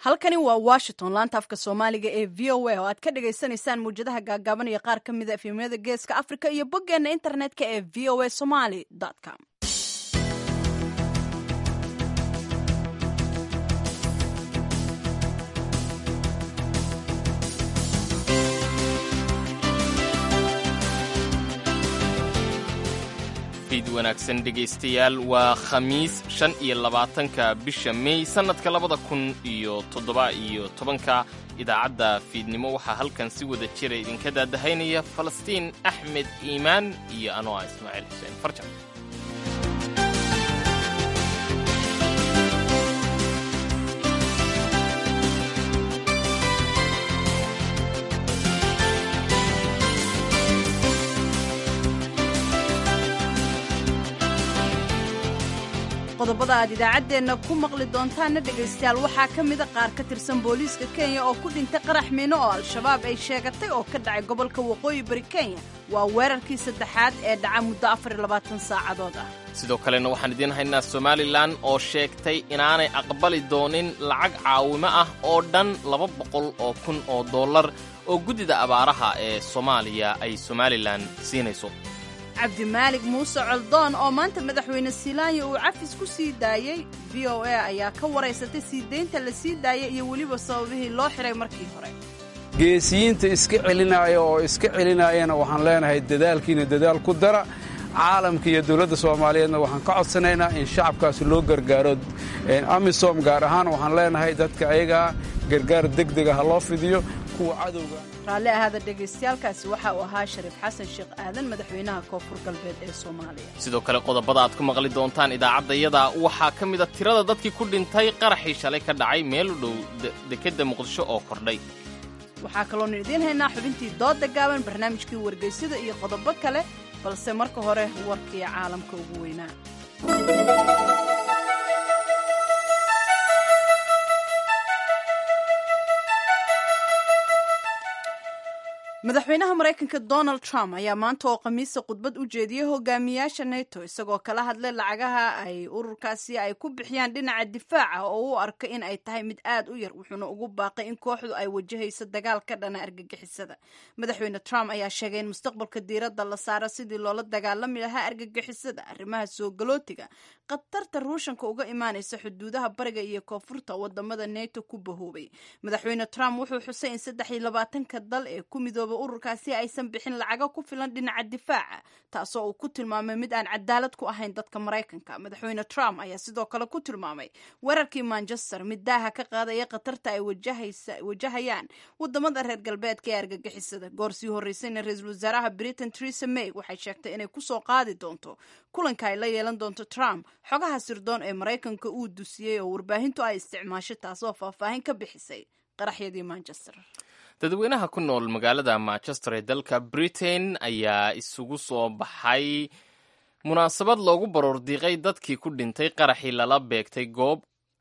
halkani waa washington laanta afka soomaaliga ee v o a oo aad ka dhagaysanaysaan muwjadaha gaagaaban iyo qaar ka mida efemyada geeska africa iyo boggeena internetka ee v o a somaly com fiid wanaagsan dhegaystayaal waa khamiis shan iyo labaatanka bisha mey sannadka labada kun iyo toddoba iyo tobanka idaacadda fiidnimo waxaa halkan si wada jira idinka daadahaynaya falastiin axmed iimaan iyo anoo ah ismaaciil xuseen farjan qodobada aad idaacaddeenna ku maqli doontaanna dhegaystayaal waxaa ka mida qaar ka tirsan booliiska kenya oo ku dhintay qarax miino oo al-shabaab ay sheegatay oo ka dhacay gobolka waqooyi bari kenya waa weerarkii saddexaad ee dhaca muddo afar iyo labaatan saacadood ah sidoo kalena waxaan idiin haynaa somalilan oo sheegtay inaanay aqbali doonin lacag caawimo ah oo dhan laba boqol oo kun oo dollar oo guddida abaaraha ee soomaaliya ay somalilan siinayso cabdimaalig muuse coldoon oo maanta madaxweyne silaanya uu cafis ku sii daayey v o a ayaa ka waraysatay sii daynta la sii daayay iyo weliba sababihii loo xiray markii hore geesiyiinta iska celinaaya oo iska celinaayana waxaan leenahay dadaalkiina dadaal ku dara caalamka iyo dowladda soomaaliyeedna waxaan ka codsanaynaa in shacabkaasi loo gargaaro amisom gaar ahaan waxaan leenahay dadka ayagaa gargaar degdega ha loo fidiyo kuwa cadowga raalli ahaada dhegaystayaalkaasi waxa uu ahaa shariif xasan sheekh aadan madaxweynaha koonfur galbeed ee soomaaliya sidoo kale qodobada aad ku maqli doontaan idaacaddayada waxaa ka mid a tirada dadkii ku dhintay qaraxii shalay ka dhacay meel u dhow dekedda muqdisho oo kordhay waxaa kaloonu idiin haynaa xubintii dooda gaaban barnaamijkii wargeysada iyo qodobo kale balse marka hore warkii caalamka ugu weynaa madaxweynaha maraykanka donald trump ayaa maanta oo khamiisa khudbad u jeediyey hogaamiyaasha neto isagoo kala hadlay lacagaha ay ururkaasi ay ku bixiyaan dhinaca difaaca oo u arka in ay tahay mid aad u yar wuxuuna ugu baaqay in kooxdu ay wajahayso dagaal ka dhana argagixisada madaxweyne trump ayaa sheegay in mustaqbalka diiradda la saaro sidii loola dagaalami lahaa argagixisada arrimaha soo galootiga khatarta ruushanka uga imaanaysa xuduudaha bariga iyo koonfurta wadamada neto ku bahoobay madaxweyne trump wuxuu xusay in saddex iyo labaatanka dal ee ku midooba ururkaasi aysan bixin lacago ku filan dhinaca difaaca taasoo uu ku tilmaamay mid aan cadaalad ku ahayn dadka maraykanka madaxweyne trump ayaa sidoo kale ku tilmaamay weerarkii manchester mid daaha ka qaadaya khatarta ay wajahayaan wadamada reer galbeedka ee argagixisada goor sii horeysayna ra-iisul wasaaraha britain theresa may waxay sheegtay inay kusoo qaadi doonto kulanka ay la yeelan doonto trump xogaha sirdoon ee maraykanka uu dusiyey oo warbaahintu ay isticmaashay taasoo faahfaahin ka bixisay qaraxyadii manchester dadweynaha ku nool magaalada manchester ee dalka britain ayaa isugu soo baxay munaasabad loogu baroordiiqay dadkii ku dhintay qaraxii lala beegtay goob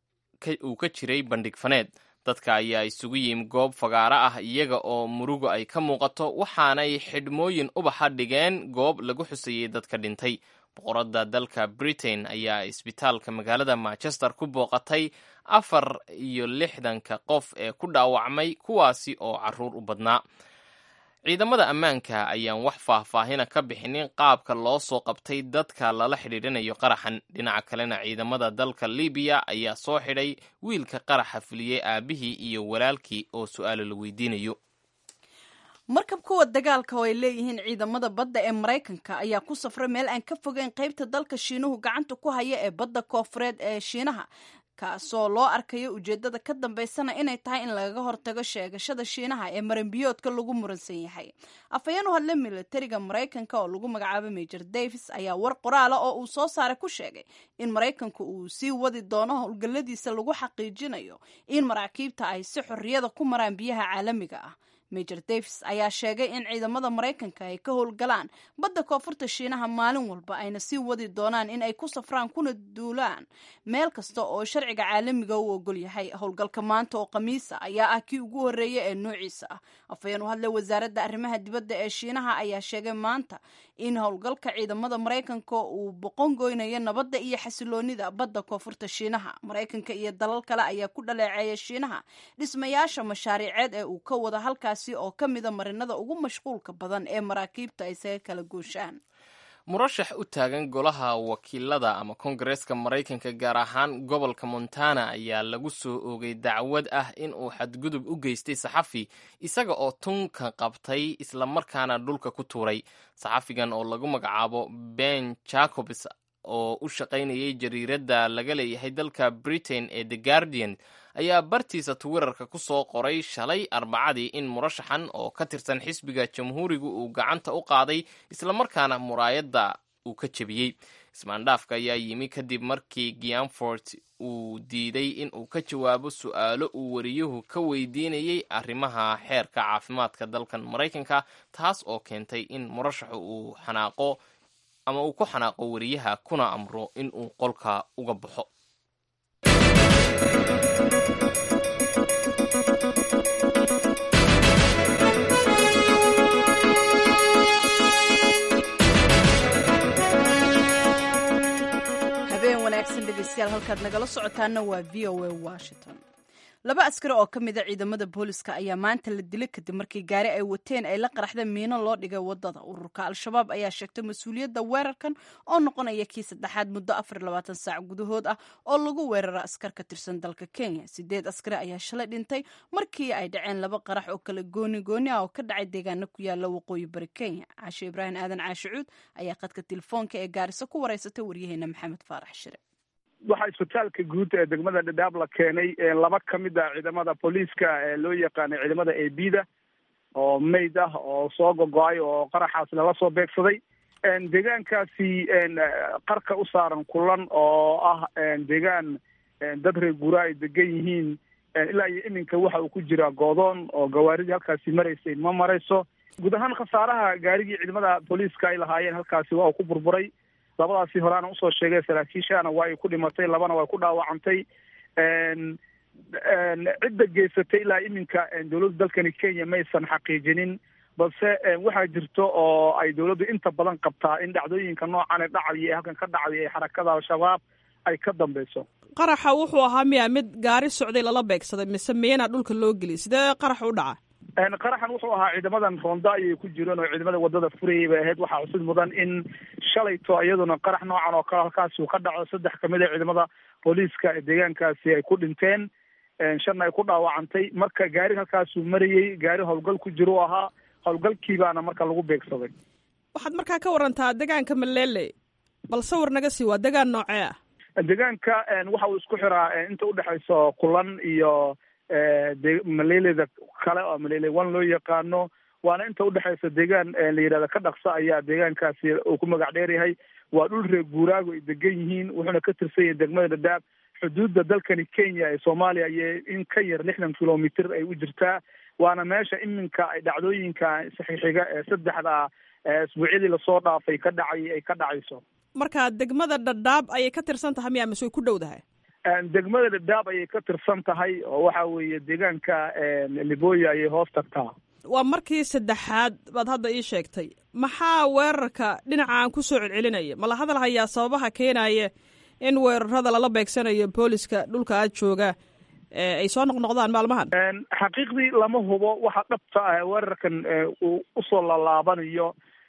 uu ka jiray bandhig faneed dadka ayaa isugu yimi goob fagaaro ah iyaga oo murugo ay ka muuqato waxaanay xidhmooyin ubaxa dhigeen goob lagu xusayey dadka dhintay boqoradda dalka britain ayaa isbitaalka magaalada manchester ku booqatay afar iyo lixdanka qof ee ku dhaawacmay kuwaasi oo caruur u badnaa ciidamada ammaanka ayaan wax faahfaahina ka bixinin qaabka loo soo qabtay dadka lala xidhiidhanayo qaraxan dhinaca kalena ciidamada dalka libiya ayaa soo xidhay wiilka qaraxa fuliyey aabihii iyo walaalkii oo su-aalo la weydiinayo markab kuwa dagaalka oo ay leeyihiin ciidamada badda ee maraykanka ayaa ku safray meel aan ka fogeyn qaybta dalka shiinuhu gacanta ku haya ee badda koofureed ee shiinaha kaasoo loo arkayo ujeedada ka dambaysana inay tahay in lagaga hortago sheegashada shiinaha ee maranbiyoodka lagu muransan yahay afhayeen u hadle militariga maraykanka oo lagu magacaabo major davis ayaa war qoraala oo uu soo saaray ku sheegay in maraykanku uu sii wadi doono howlgalladiisa lagu xaqiijinayo in maraakiibta ay si xorriyada ku maraan biyaha caalamiga ah major davis ayaa sheegay in ciidamada maraykanka ay ka howlgalaan badda koonfurta shiinaha maalin walba ayna sii wadi doonaan in ay ku safraan kuna duulaan meel kasta oo sharciga caalamiga u ogol yahay howlgalka maanta oo khamiisa ayaa ah kii ugu horreeya ee noociisa ah afhayeen u hadlay wasaaradda arrimaha dibadda ee shiinaha ayaa sheegay maanta in howlgalka ciidamada maraykanka uu boqon goynayo nabadda iyo xasiloonida badda koonfurta shiinaha maraykanka iyo dalal kale ayaa ku dhaleeceeya shiinaha dhismayaasha mashaariiceed ee uu ka wada halkaasi oo ka mida marinada ugu mashquulka badan ee maraakiibta ay isaga kala gooshaan murashax u taagan golaha wakiilada ama kongareeska maraykanka gaar ahaan gobolka montana ayaa lagu soo oogay dacwad ah in uu xadgudub u geystay saxafi isaga oo tunka qabtay islamarkaana dhulka ku tuuray saxafigan oo lagu magacaabo ben jacobs oo u shaqaynayay jariiradda laga leeyahay dalka britain ee the guardian ayaa bartiisa twitter-ka ku soo qoray shalay arbacadii in murashaxan oo ka tirsan xisbiga jamhuuriga uu gacanta u qaaday islamarkaana muraayadda uu ka jebiyey ismaandhaafka ayaa yimi kadib markii gianfort uu diiday in uu ka jawaabo su-aalo uu wariyuhu ka weydiinayey arrimaha xeerka caafimaadka dalkan maraykanka taas oo keentay in murashaxu uu xanaaqo ama uu ku xanaaqo wariyaha kuna amro in uu qolka uga baxo habeen wanaagsan dhegeystayaal halkaad nagala socotaana waa v o a washington laba askari oo ka mid a ciidamada booliska ayaa maanta la dilay kadib markii gaari ay wateen ay la qaraxda miino loo dhigay wadada ururka al-shabaab ayaa sheegtay mas-uuliyadda weerarkan oo noqonaya kii saddexaad muddo afar labaatan saac gudahood ah oo lagu weeraro askar ka tirsan dalka kenya sideed askari ayaa shalay dhintay markii ay dhaceen laba qarax oo kala gooni gooni ah oo ka dhacay deegaano ku yaala waqooyi bari kenya caashe ibraahim aadan caashicuud ayaa khadka telefoonka ee gaariso ku wareysatay waryaheena maxamed faarax shire waxaa isbitaalka guud ee degmada dhadhaab la keenay laba ka mid a ciidamada booliiska ee loo yaqaanay ciidamada a b da oo mayd ah oo soo gogo-ay oo qaraxaas lala soo beegsaday deegaankaasi qarka u saaran kulan oo ah deegaan dad reer guura ay degan yihiin ilaa iyo iminka waxa uu ku jiraa goodoon oo gawaaridii halkaasi maraysay ma marayso guud ahaan khasaaraha gaarigii ciidamada booliiska ay lahaayeen halkaasi waa uu ku burburay labadaasi horeana usoo sheegay saraakiishana waa ay ku dhimatay labana way ku dhaawacantay cidda geysatay ilaa iminka dowladda dalkani kenya maysan xaqiijinin balse waxaa jirto oo ay dowladdu inta badan qabtaa in dhacdooyinka noocan ee dhacaya ee halkan ka dhacday ee xarakada al-shabaab ay ka dambeyso qaraxa wuxuu ahaa miya mid gaari socday lala beegsaday mise miyana dhulka loo geliyay sidee qarax u dhaca qaraxan wuxuu ahaa ciidamadan roonda ayay ku jireen oo ciidamada wadada furayay bay ahayd waxaa xusid mudan in shalayto iyaduna qarax noocan oo kale halkaasi uu ka dhaco saddex kamid a ciidamada booliiska ee deegaankaasi ay ku dhinteen shanna ay ku dhaawacantay marka gaari halkaasuu marayey gaari howlgal ku jiro u ahaa howlgalkii baana marka lagu beegsaday waxaad markaa ka warantaa deegaanka malele bal sawir naga sii waa deegaan noocee ah deegaanka waxa uu isku xiraa inta udhexayso kulan iyo de maleleda kale oo malele one loo yaqaano waana inta udhexaysa deegaan la yidhahda ka dhaqsa ayaa deegaankaasi uu ku magac dheer yahay waa dhul reer guuraago ay degan yihiin wuxuuna ka tirsan yahay degmada dhadhaab xuduudda dalkani kenya ee soomaaliya iyo in ka yar lixdan kilomitr ay u jirtaa waana meesha iminka ay dhacdooyinka saxiixiga ee saddexda isbuucyadii lasoo dhaafay ka dhacay ay ka dhacayso marka degmada dhadhaab ayay ka tirsan tahay miya mise way ku dhow dahay degmada dhadhaab ayay ka tirsan tahay oo waxa weeye deegaanka liboya ayay hoos tagtaa waa markii saddexaad baad hadda ii sheegtay maxaa weerarka dhinacaan ku soo celcelinaya mala hadal hayaa sababaha keenaya in weerarada lala beegsanayo booliska dhulka aad jooga ay soo noqnoqdaan maalmahan xaqiiqdii lama hubo waxa dhabta ah weerarkan uu usoo lalaabanayo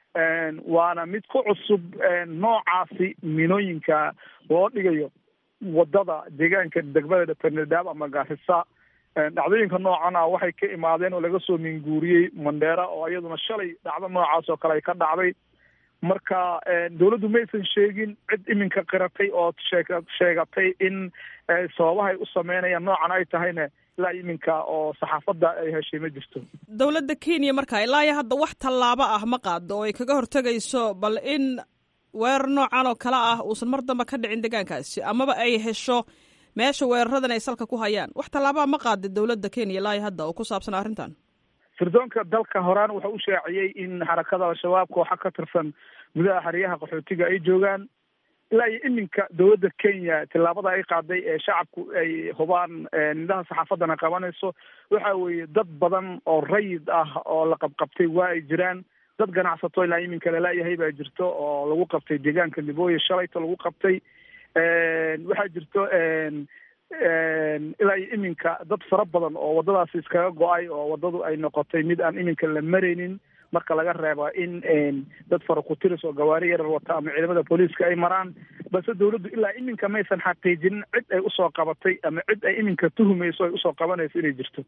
waana mid ku cusub noocaasi minooyinka loo dhigayo wadada deegaanka degmada penedab ama gaarisa dhacdooyinka noocan ah waxay ka imaadeen oo laga soo minguuriyey mandheera oo iyaduna shalay dhacdo noocaas oo kale ay ka dhacday marka dawladdu maysan sheegin cid iminka qiratay oo sheeg sheegatay in sababahay u sameynayaan noocan ay tahayna ilaa iminka oo saxaafadda ay heshay ma jirto dowladda kenya marka ilaa iyo hadda wax tallaabo ah ma qaado oo ay kaga hortegayso bal in weerar noocan oo kale ah uusan mar damba ka dhicin deegaankaasi amaba ay hesho meesha weeraradan ay salka ku hayaan wax tallaabaa ma qaada dowladda kenya ilaa iyo hadda oo ku saabsan arrintan sirdoonka dalka horaan wuxuu u shaaciyey in xarakada al-shabaab kooxa ka tirsan gudaha xeryaha qaxootiga ay joogaan ilaa iyo iminka dowladda kenya tillaabada ay qaaday ee shacabku ay hubaan nidaha saxaafaddana qabanayso waxa weeye dad badan oo rayid ah oo la qabqabtay waa ay jiraan dad ganacsato ilaa iminka lala-yahay baa jirto oo lagu qabtay deegaanka libooya shalayto lagu qabtay waxaa jirto ilaa iyo iminka dad fara badan oo waddadaasi iskaga go-ay oo waddadu ay noqotay mid aan iminka la maraynin marka laga reeba in dad fara ku-tiris oo gawaari yarar wata ama ciidamada booliiska ay maraan balse dawladdu ilaa iminka maysan xaqiijinin cid ay usoo qabatay ama cid ay iminka tuhumayso ay usoo qabanayso inay jirto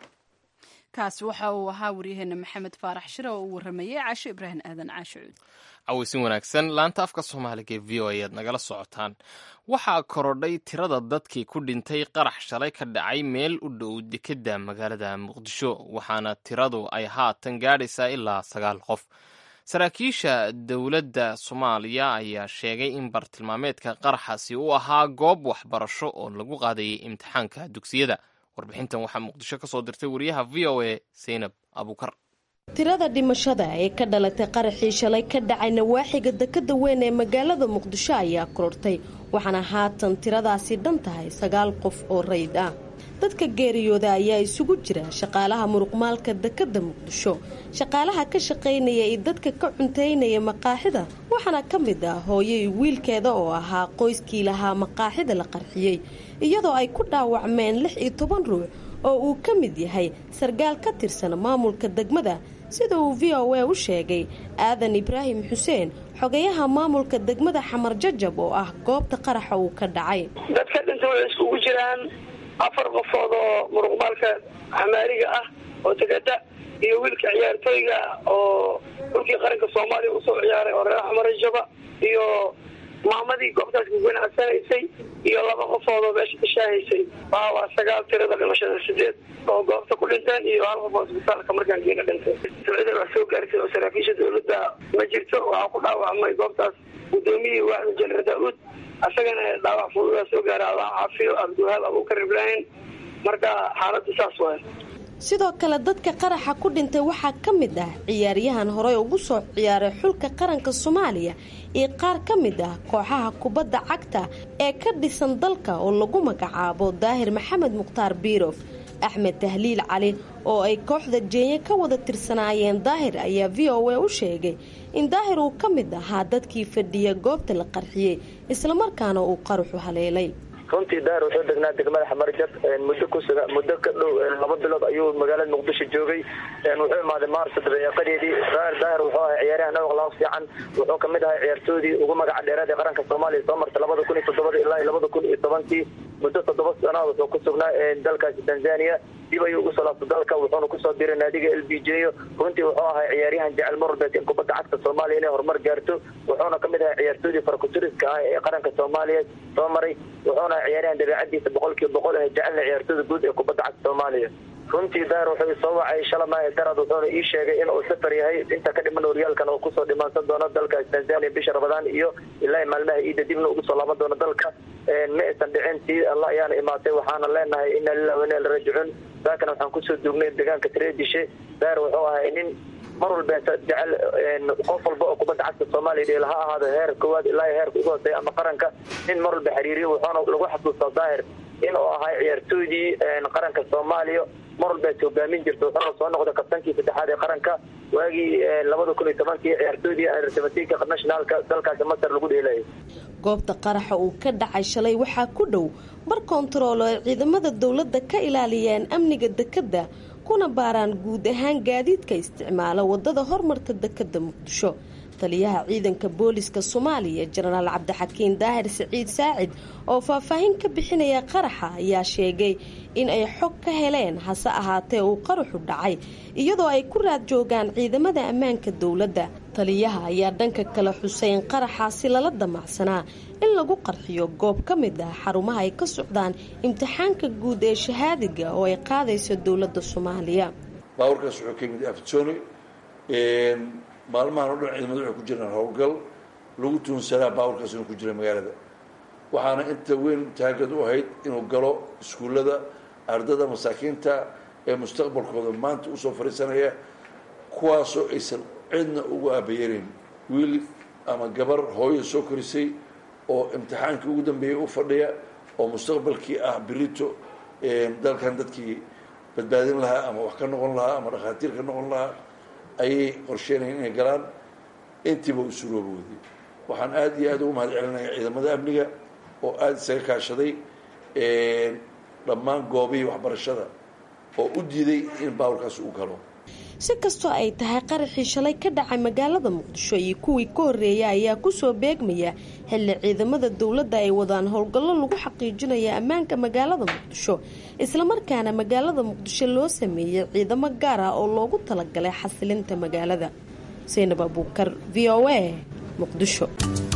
kaasi waxa uu ahaa waryaheena maxamed faarax shire oo uu waramayey caasho ibraahim aadan caasho cuud caweysin wanaagsan laanta afka soomaaliga ee v o ayaad nagala socotaan waxaa korodhay tirada dadkii ku dhintay qarax shalay ka dhacay meel u dhow dekedda magaalada muqdisho waxaana tiradu ay haatan gaadhaysaa ilaa sagaal qof saraakiisha dowladda soomaaliya ayaa sheegay in bartilmaameedka qaraxaasi uu ahaa goob waxbarasho oo lagu qaadayay imtixaanka dugsiyada warbixintan waxaa muqdisho ka soo dirtay wariyaha v o a seynab abuukar tirada dhimashada ee ka dhalatay qaraxii shalay ka dhacay nawaaxiga dekada weyn ee magaalada muqdisho ayaa korortay waxaana haatan tiradaasi dhan tahay sagaal qof oo rayd ah dadka geeriyooda ayaa isugu jira shaqaalaha muruqmaalka dekada muqdisho shaqaalaha ka shaqaynaya iyo dadka ka cuntaynaya maqaaxida waxaana ka mid ah hooyay wiilkeeda oo ahaa qoyskii lahaa maqaaxida la qarxiyey iyadoo ay ku dhaawacmeen lix iyo toban ruux oo uu ka mid yahay sargaal ka tirsan maamulka degmada sida uu v o a u sheegay aadan ibraahim xuseen xogayaha maamulka degmada xamar jajab oo ah goobta qaraxa uu ka dhacay dadka dhinta waxay iskugu jiraan afar qofood oo muruqmaalka xamaariga ah oo degada iyo wiilka ciyaartooyga oo dhulkii qaranka soomaaliya usoo ciyaaray oo reer xamar jaba iyo maamadii goobtaas ku ganacsanaysay iyo laba qofood oo meesha ka shaahaysay waa waa sagaal tirada dhimashada sideed oo goobta ku dhinteen iyo hal qof oo isbitaalka markaan geena dhintay sicida wax soo gaartay oo saraakiisha dawladda ma jirto waxaa ku dhaawacmay goobtaas gudoomiyihii waaxda jeneraal daauud asagana dhaawac fududaa soo gaara allah caafiyo abdiwahaab abuukar ibraahim marka xaaladdu saas waay sidoo kale dadka qaraxa ku dhintay waxaa ka mid ah ciyaaryahan horey ugu soo ciyaaray xulka qaranka soomaaliya iyo qaar ka mid ah kooxaha kubadda cagta ee ka dhisan dalka oo lagu magacaabo daahir maxamed mukhtaar biirof axmed tahliil cali oo ay kooxda jeenye ka wada tirsanaayeen daahir ayaa v o a u sheegay in daahir uu ka mid ahaa dadkii fadhiya goobta la qarxiyey islamarkaana uu qaraxu haleelay runtii daahir wuxuu degnaa degmada xamarjab muddo kusuga muddo ka dhow laba bilood ayuu magaalada muqdisho joogay wuxuu imaaday maarso dabeeqadeedii daahir daahir wuxuu ahay ciyaaryahan awqlaaf fiican wuxuu kamid ahay ciyaartoodii ugu magaca dheeraad ee qaranka soomaaliya soo martay labada kun iyo toddobada ilaa iyo labada kun iyo tobankii muddo toddoba sana wuxuu ku sugnaa dalkaasi tanzania dib ayuu ugu soo laabtay dalka wuxuuna kusoo diray naadiga l b j runtii wuxuu ahay ciyaaryahan jecel marwalbeed in kubadda cagta soomaaliya inay horumar gaarto wuxuuna kamid ahay ciyaartoodii farakuturiska ah ee qaranka soomaaliya soo maray wuxuuna ciyaaryahan dabeecadiisa boqolkiiba boqol ah jecelna ciyaartooda guud ee kubadda cagta soomaaliya runtii daahir wuxuu soo wacay shalama darad wuxuuna ii sheegay in uu safar yahay inta ka dhiman horyaalkan uu kusoo dhimaansan doono dalkaas tanzania bisha rabadaan iyo ilaa maalmaha iida dibna ugu soo laaban doono dalka ma aysan dhicin tii alla ayaana imaatay waxaana leenahay ina lilah wa ina ila raajicuun saakana waxaan kusoo duugnay deegaanka tareedishe daahir wuxuu ahay nin mar walba jecel qof walba oo kubadda cagta soomaaliya dheel ha ahaado heer koowaad ilaa heerka ugu hooseeya ama qaranka nin mar walba xiriiriyo wuxuuna lagu xasuustaa daahir in uu ahay ciyaartoydii qaranka soomaaliya mar walba ay hogaamin jirto wuxuuna soo noqda kabtankii saddexaad ee qaranka waagii labada kun iyo tobankii ciyaartoydii artamatinka nationaalka dalkaasi masar lagu dheelayay goobta qaraxa uu ka dhacay shalay waxaa ku dhow bar kontarool oo ay ciidamada dowladda ka ilaaliyeen amniga dekadda kuna baaraan guud ahaan gaadiidka isticmaala wadada hormarta dekadda muqdisho taliyaha ciidanka booliska soomaaliya jenaraal cabdixakiin daahir siciid saacid oo faahfaahin ka bixinaya qaraxa ayaa sheegay in ay xog ka heleen hase ahaatee uu qaraxu dhacay iyadoo ay ku raad joogaan ciidamada ammaanka dowladda taliyaha ayaa dhanka kale xuseyn qaraxaasi lala damacsanaa in lagu qarxiyo goob ka mid ah xarumaha ay ka socdaan imtixaanka guud ee shahaadiga oo ay qaadayso dowladda soomaaliya baawarkaas wuxuu ka yimid afjoni maalmahan o dhan ciidamada waxay ku jiraan howlgal lagu tuunsanaa baawarkaas inuu ku jira magaalada waxaana inta weyn taagad u ahayd inuu galo iskuullada ardada masaakiinta ee mustaqbalkooda maanta usoo fadhiisanaya kuwaasoo aysan cidna ugu aabayenayn wiil ama gabar hooyo soo korisay oo imtixaankii ugu dambeeyay u fadhiya oo mustaqbalkii ah birito dalkan dadkii badbaadin lahaa ama wax ka noqon lahaa ama dhakhaatiir ka noqon lahaa ayay qorsheynayeen inay galaan intiiba u surooba wadiyey waxaan aada iyo aad ugu mahad celinaya ciidamada amniga oo aada isaga kaashaday dhammaan goobihii waxbarashada oo u diiday in baawurkaas uu galo si kastoo ay tahay qaraxii shalay ka dhacay magaalada muqdisho iyo kuwii ka horreeya ayaa kusoo beegmaya xilli ciidamada dowladda ay wadaan howlgallo lagu xaqiijinaya ammaanka magaalada muqdisho islamarkaana magaalada muqdisho loo sameeyey ciidamo gaar ah oo loogu talagalay xasilinta magaalada saynab abuukar v o a muqdisho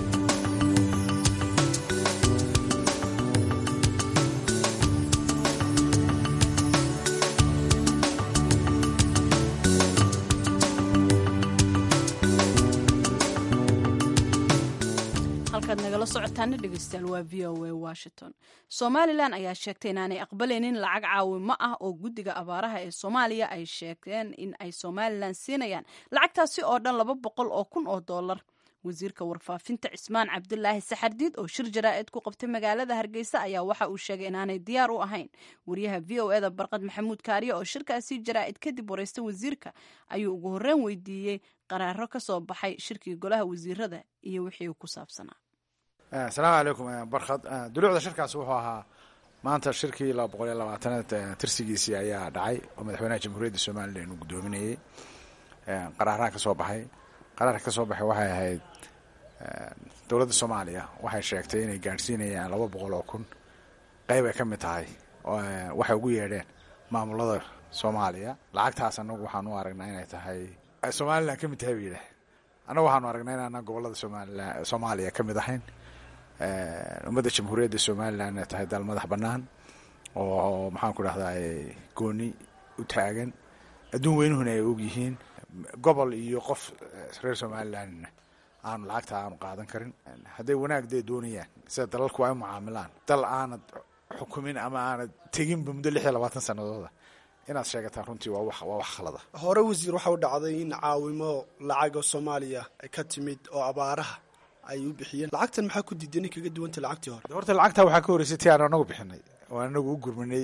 halkaad nagala socotaana dhegeystayaal waa v o a washington somalilan ayaa sheegtay inaanay aqbalaynin lacag caawimo ah oo guddiga abaaraha ee soomaaliya ay sheegeen in ay somalilan siinayaan lacagtaasi oo dhan laba boqol oo kun oo dollar wasiirka warfaafinta cismaan cabdulaahi saxardiid oo shir jaraa'id ku qabtay magaalada hargeysa ayaa waxa uu sheegay inaanay diyaar u ahayn wariyaha v o eda barqad maxamuud kaariye oo shirkaasi jaraa'id kadib wareysta wasiirka ayuu ugu horreyn weydiiyey qaraaro ka soo baxay shirkii golaha wasiirada iyo wixii ku saabsanaa asalaamu calaykum barkhad duluucda shirkaas wuxuu ahaa maanta shirkii laba boqol iyo labaatanaad tirsigiisii ayaa dhacay oo madaxweynaha jamhuuriyadda somalilan uu guddoominayey qaraaraha ka soo baxay qaraarka ka soo baxay waxay ahayd dowladda soomaaliya waxay sheegtay inay gaadhsiinayaan laba boqol oo kun qayb ay ka mid tahay waxay ugu yeedheen maamulada soomaaliya lacagtaas annagu waxaan u aragnaa inay tahay somalilan ka mid tahay ba yidhaah annagu waxaanu aragnaa inaanaan gobolada somalilan soomaaliya ka mid ahayn ummadda jamhuuriyadda somalilan inay tahay dal madax bannaan oo maxaan ku dhahdaa gooni u taagan adduun weynuhuna ay og yihiin gobol iyo qof reer somalilanna aanu lacagta aanu qaadan karin hadday wanaag dee doonayaan sida dalalku ay u mucaamilaan dal aanad xukumin ama aanad teginba muddo lix iyo labaatan sanadooda inaad sheegataan runtii waa wax waa wax khalada hore wasiir waxa u dhacday in caawimo lacaga soomaaliya ay ka timid oo abaaraha ay u bixiyeen lacagtan maxaa ku diiday nin kaga duwanta lacagtii hore horta lacagtaa waxaa ka horreysay tii aan anagu bixinay oo anagu u gurminay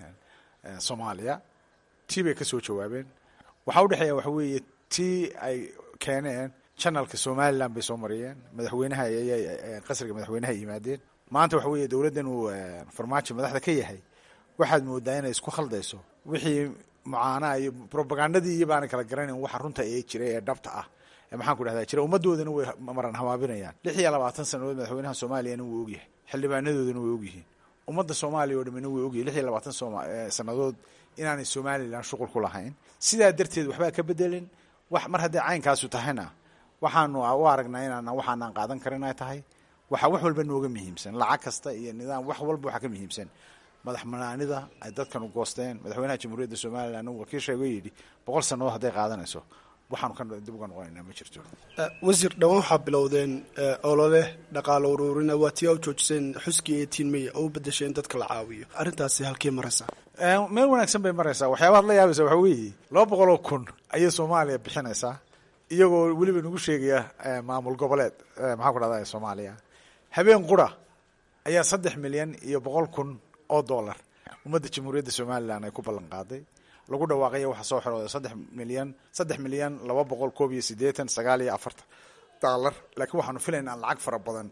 soomaaliya tii bay ka soo jawaabeen waxaa u dhexeeya waxa weeye tii ay keeneen janalka somalilan bay soo mariyeen madaxweynaha ayay qasriga madaxweynaha yimaadeen maanta waxa weeye dowladdan uu farmaajo madaxda ka yahay waxaad moodaa inay isku khaldayso wixii mucaanaa iyo robagandadii iyo baana kala garanayn waxa runta ee jira ee dhabta ah ee maxaan ku dhahdaa jira ummaddoodana way maran habaabinayaan lix iyo labaatan sanadood madaxweynaha soomaaliyana wuu ogyahay xildhibaanadoodana way ogyihiin ummadda soomaaliya oo dhamina way ogyahay lix iyo labaatan sannadood inaanay somalilan shuqul ku lahayn sidaa darteed waxbaa ka bedelin wax mar hadday caynkaasu tahayna waxaanu u aragnaa inaan waxaanaan qaadan karin ay tahay waxaa wax walba nooga muhiimsan lacag kasta iyo nidaam wax walba waxaa ka muhiimsan madax banaanida ay dadkan u goosteen madaxweynaha jamhuuriyadda somalilan uu wakiil sheego yidhi boqol sannadood hadday qaadanayso waxaanu ka dib uga noqonaynaa ma jirto wasiir dhowaan waxaa bilowdeen olole dhaqaalo uruurina waa tii a u joojiseen xuskii eighteen may oo u bedesheen dadka la caawiyo arrintaasi halkii maraysaa meel wanaagsan bay maraysaa waxyaabaad la yaabaysa waxaa weeye laba boqol oo kun ayay soomaaliya bixinaysaa iyagoo weliba nagu sheegaya maamul goboleed maxaan ku dhahda soomaaliya habeen qura ayaa saddex milyan iyo boqol kun oo dollar ummadda jamhuuriyadda somalilan ay ku ballan qaaday lagu dhawaaqaya waxaa soo xirooday saddex milyan saddex milyan laba boqol koob iyo siddeetan sagaal iyo afartan dollar laakiin waxaanu filaynaa lacag fara badan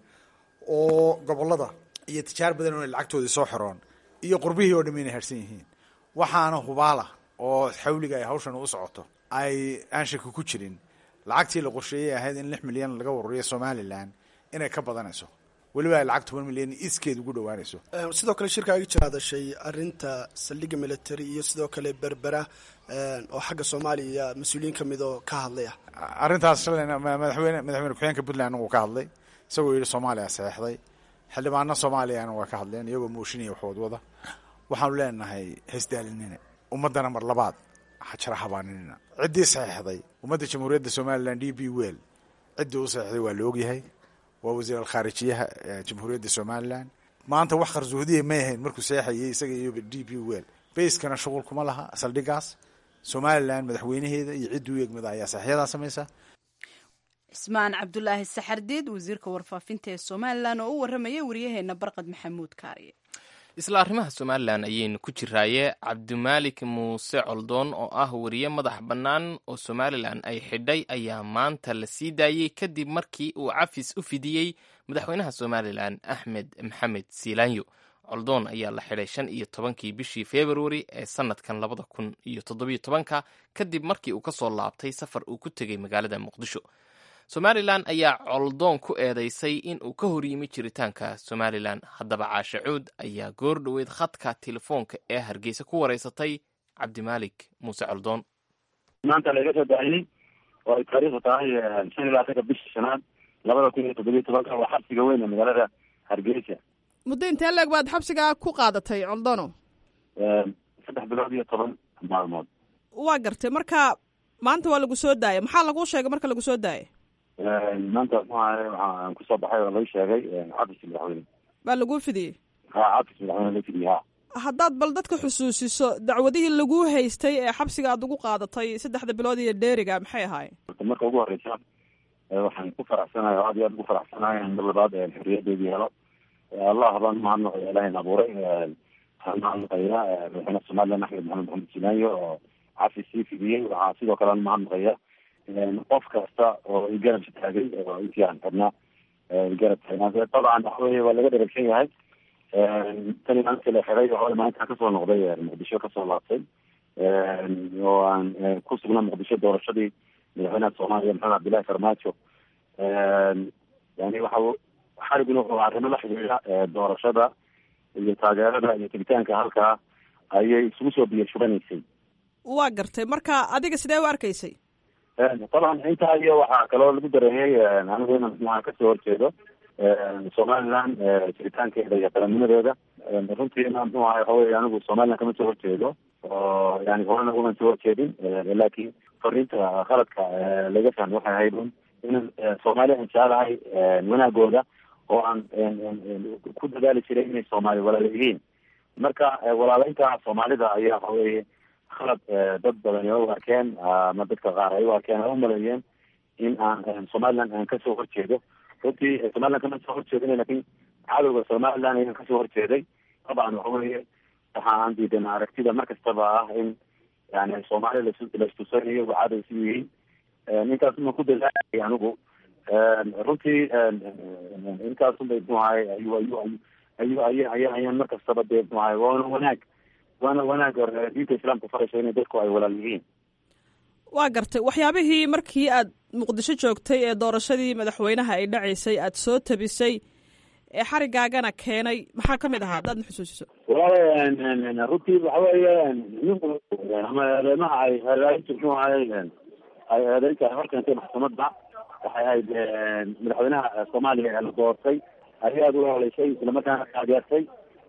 oo gobolada iyo tijaar badan oo lacagtoodii soo xiroon iyo qurbihii oo dham inay harsan yihiin waxaana hubaala oo xawliga ay hawshan u socoto ay aan shaki ku jirin lacagtii la qorsheeyey ahayd in lix milyan laga waruriyo somalilan inay ka badanayso weliba ay lacag toban milyan iskeed ugu dhowaanayso sidoo kale shirkaaga jira hadashay arinta saldhigga military iyo sidoo kale berbera oo xagga soomaaliya mas-uuliyiin ka mid oo ka hadlaya arrintaas shalayna madaxweyne madaxweyne ku-xigeenka puntland uu ka hadlay isagoo yidhi soomaaliya saxeixday xildhibaano soomaaliyana waa ka hadleen iyagoo mooshinaya waxood wada waxaanu leenahay haysdaalinina ummaddana mar labaad hajara habaaninina ciddii saxeixday ummadda jamhuuriyadda somalilan d b well ciddii u saxeixday waa la ogyahay waa wasiir alkhaarijiyaha jamhuuriyadda somalilan maanta wax qarsoodiya may ahayn markuu seexayay isaga iyo d b well bayskana shuqul kuma laha saldhigaas somalilan madaxweynaheeda iyo ciddii u egmada ayaa saxyadaa samaysa cismaan cabdulaahi saxardiid wasiirka warfaafinta ee somalilan oo u waramayay waryaheena barqad maxamuud kaariye isla arrimaha somalilan ayaynu ku jiraaye cabdimaalik muuse coldoon oo ah wariye madax bannaan oo somalilan ay xidhay ayaa maanta la sii daayey kadib markii uu cafis u fidiyey madaxweynaha somalilan axmed maxamed siilaanyo coldoon ayaa la xidhay shan iyo tobankii bishii februari ee sanadkan labada kun iyo toddobiyo tobanka kadib markii uu ka soo laabtay safar uu ku tegey magaalada muqdisho somalilan ayaa coldoon ku eedeysay in uu ka horyimi jiritaanka somalilan haddaba caashe cuud ayaa goor dhoweyd khadka telefoonka ee hargeysa ku wareysatay cabdimaalik muuse coldoon maanta laga soo daayey oo ay taariikhdu tahay shan iyo labaatanka bishii shanaad labada kun iyo toddobiyo tobanka waa xabsiga weyn ee magaalada hargeysa muddo intee leeg baad xabsigaa ku qaadatay coldono saddex bilood iyo toban maalmood waa gartay marka maanta waa lagu soo daayay maxaa laguu sheegay marka lagu soo daayay maanta muxuahay waxaan kusoo baxay oo laga sheegay cafiska madaxweyne baa laguu fidiyey ha cafis madaxweyne laga fidiyey ha haddaad bal dadka xusuusiso dacwadihii laguu haystay ee xabsiga aad ugu qaadatay saddexda bilood iyo dheeriga maxay ahaayeen marka ugu horeysa waxaan ku faraxsanahay oo aad iyo aad ugu faraxsanahay in mar labaad xorriyadeedii helo allah baan mahadnaqaya ilahin abuuray waxaan mahadnaqaya madaxweyne somalilan axmed maxamed maxamed sinaayo oo cafis sii fidiyey waxaa sidoo kale aan mahadnaqaya qof kasta oo igarab taagay oo intii aan xidhnaa igarab taagnaa dabcan waxa weye waa laga dheragsan yahay tani maalintii la xiday oo maalintaa kasoo noqday muqdisho kasoo laabtay oo aan ku sugnaa muqdisho doorashadii madaxweynaha soomaaliya maxamed cabdillahi farmaajo yani waxa xariguna wuxuu arrimo la xidhiidha doorashada iyo taageerada iyo tegitaanka halkaa ayay isugu soo biyo shubanaysay waa gartay marka adiga sidee u arkaysay taban intaa iyo waxaa kaloo lagu dareeyey anigu inan maxaa kasoo horjeedo somaliland jiritaankeeda iyo qarannimadeeda runtiina muxuu ahay waxa weye anigu somaliland kama soo horjeedo oo yani horena uma soo horjeedin laakiin fariinta khaladka laga fahmay waxay ahayd un in soomaaliya aan jecelahay wanaagooda oo aan ku dadaali jiray inay soomaali walaala yihiin marka walaaleynta soomaalida ayaa waxa weye khalad dad badan u arkeen ama dadka qaar ay u arkeen ay umaleeyeen in aan somaliland aan kasoo horjeedo runtii somaliland kama soo horjeedin lakin cadowga somaliland ayaan kasoo horjeeday dabcan waxa weye waxa aan diidan aragtida mar kastaba ah in yani soomaaliya las laistusanayo cadow si yihiin intaas uma ku dadaalay anigu runtii intaasun bay mxu ahay ayu ayu ayu ayu aya ayaan mar kastaba dee mxu ahay waana wanaag waana wanaag diinta islaamka farayso inay dadku ay walaal yihiin waa gartay waxyaabihii markii aad muqdisho joogtay ee doorashadii madaxweynaha ay dhacaysay aad soo tabisay ee xarigaagana keenay maxaa kamid ahaa haddaad na xusuusiso walaal runtii waxa weeye ninku ama eedeymaha ay halaayintu muxuu ahay ay eedeynta ay horkeentay maxkamadda waxay ahayd madaxweynaha soomaaliya ee la doortay ayay aada u heleysay islamarkaana taageertay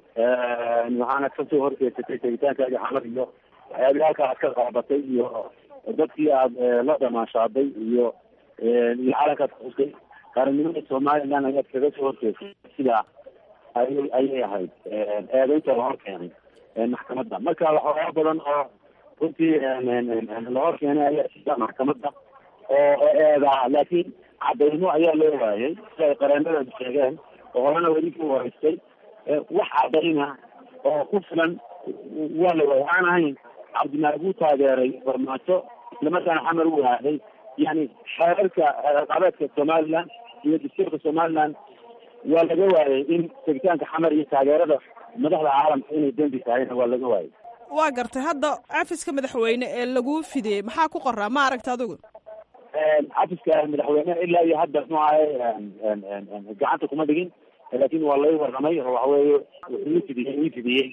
waxaana kasoo horjeesatay tegitaankaagi xamar iyo waxyaabii halkaa aad ka qaabatay iyo dadkii aada la dhamaashaaday iyo iyo calankaad kuxusay qaranimada somaliland ayaad kaga soo horjeesay sidaa ayay ayay ahayd eedeynta la hor keenay maxkamadda marka waxyaaba badan oo runtii la hor keenay ayaa sida maxkamadda oo eedaa laakiin cadaymo ayaa loo waayay sida ay qareenadeedu sheegeen oo horena weli ku wareystay wax cadayna oo ku filan waa la waayay aan ahayn cabdimaalik uu taageeray farmaajo islamarkaana xamar u waaday yani xeerarka qabeedka somaliland iyo dastuurka somaliland waa laga waayay in tegitaanka xamar iyo taageerada madaxda caalamka inay dembi tahayna waa laga waayay waa gartay hadda cafiska madaxweyne ee laguu fidiyey maxaa ku qoraa ma aragta adigu cafiska madaxweyne ilaa iyo hadda muxuu ahay gacanta kuma dhigin laakin waa lay warramay oo waxa weeye wuxuu ii fidiyey ii fidiyey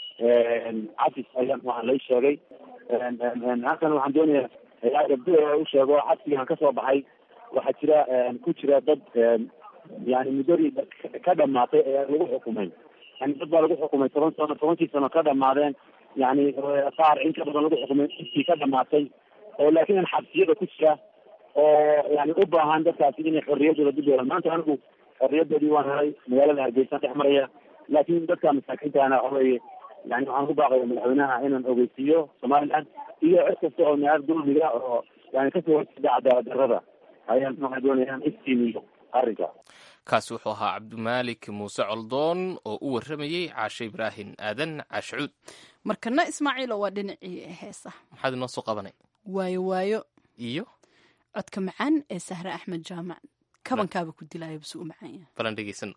cafis ayaa muxuaha lay sheegay halkan waxaan doonayaa ilaa gabdo u sheego xabsigaan kasoo baxay waxaa jira ku jira dad yani muddadii ka dhamaatay ee lagu xukumay yani dad baa lagu xukumay toban sano tobankii sano ka dhamaadeen yani qaar in ka badan lagu xukumay intii ka dhamaatay oo laakiin xabsiyada ku jira oo yani u baahan dadkaasi inay xorriyadooda dib yeelaan maanta anigu xorriyadoodii waan helay magaalada hargeysa dhex maraya laakin dadka masaakiintana waxa weeye yani waxaan ku baaqaya madaxweynaha inaan ogeysiiyo somaliland iyo cid kasta oo naar dulmiga oo yani kasoo horjeeda cadaalad darrada ayaan waxaan doonaya inaan iftiimiyo arrinka kaasi wuxuu ahaa cabdimaalik muuse coldoon oo u warramayey caashe ibraahim aadan caashcuud markana ismaaciilo waa dhinacii heesa maxaad inoo soo qabanay waayo waayo iyo codka macaan ee sahre axmed jaamac kabankaaba ku dilaya buse u macaan yahay balan dhegeysan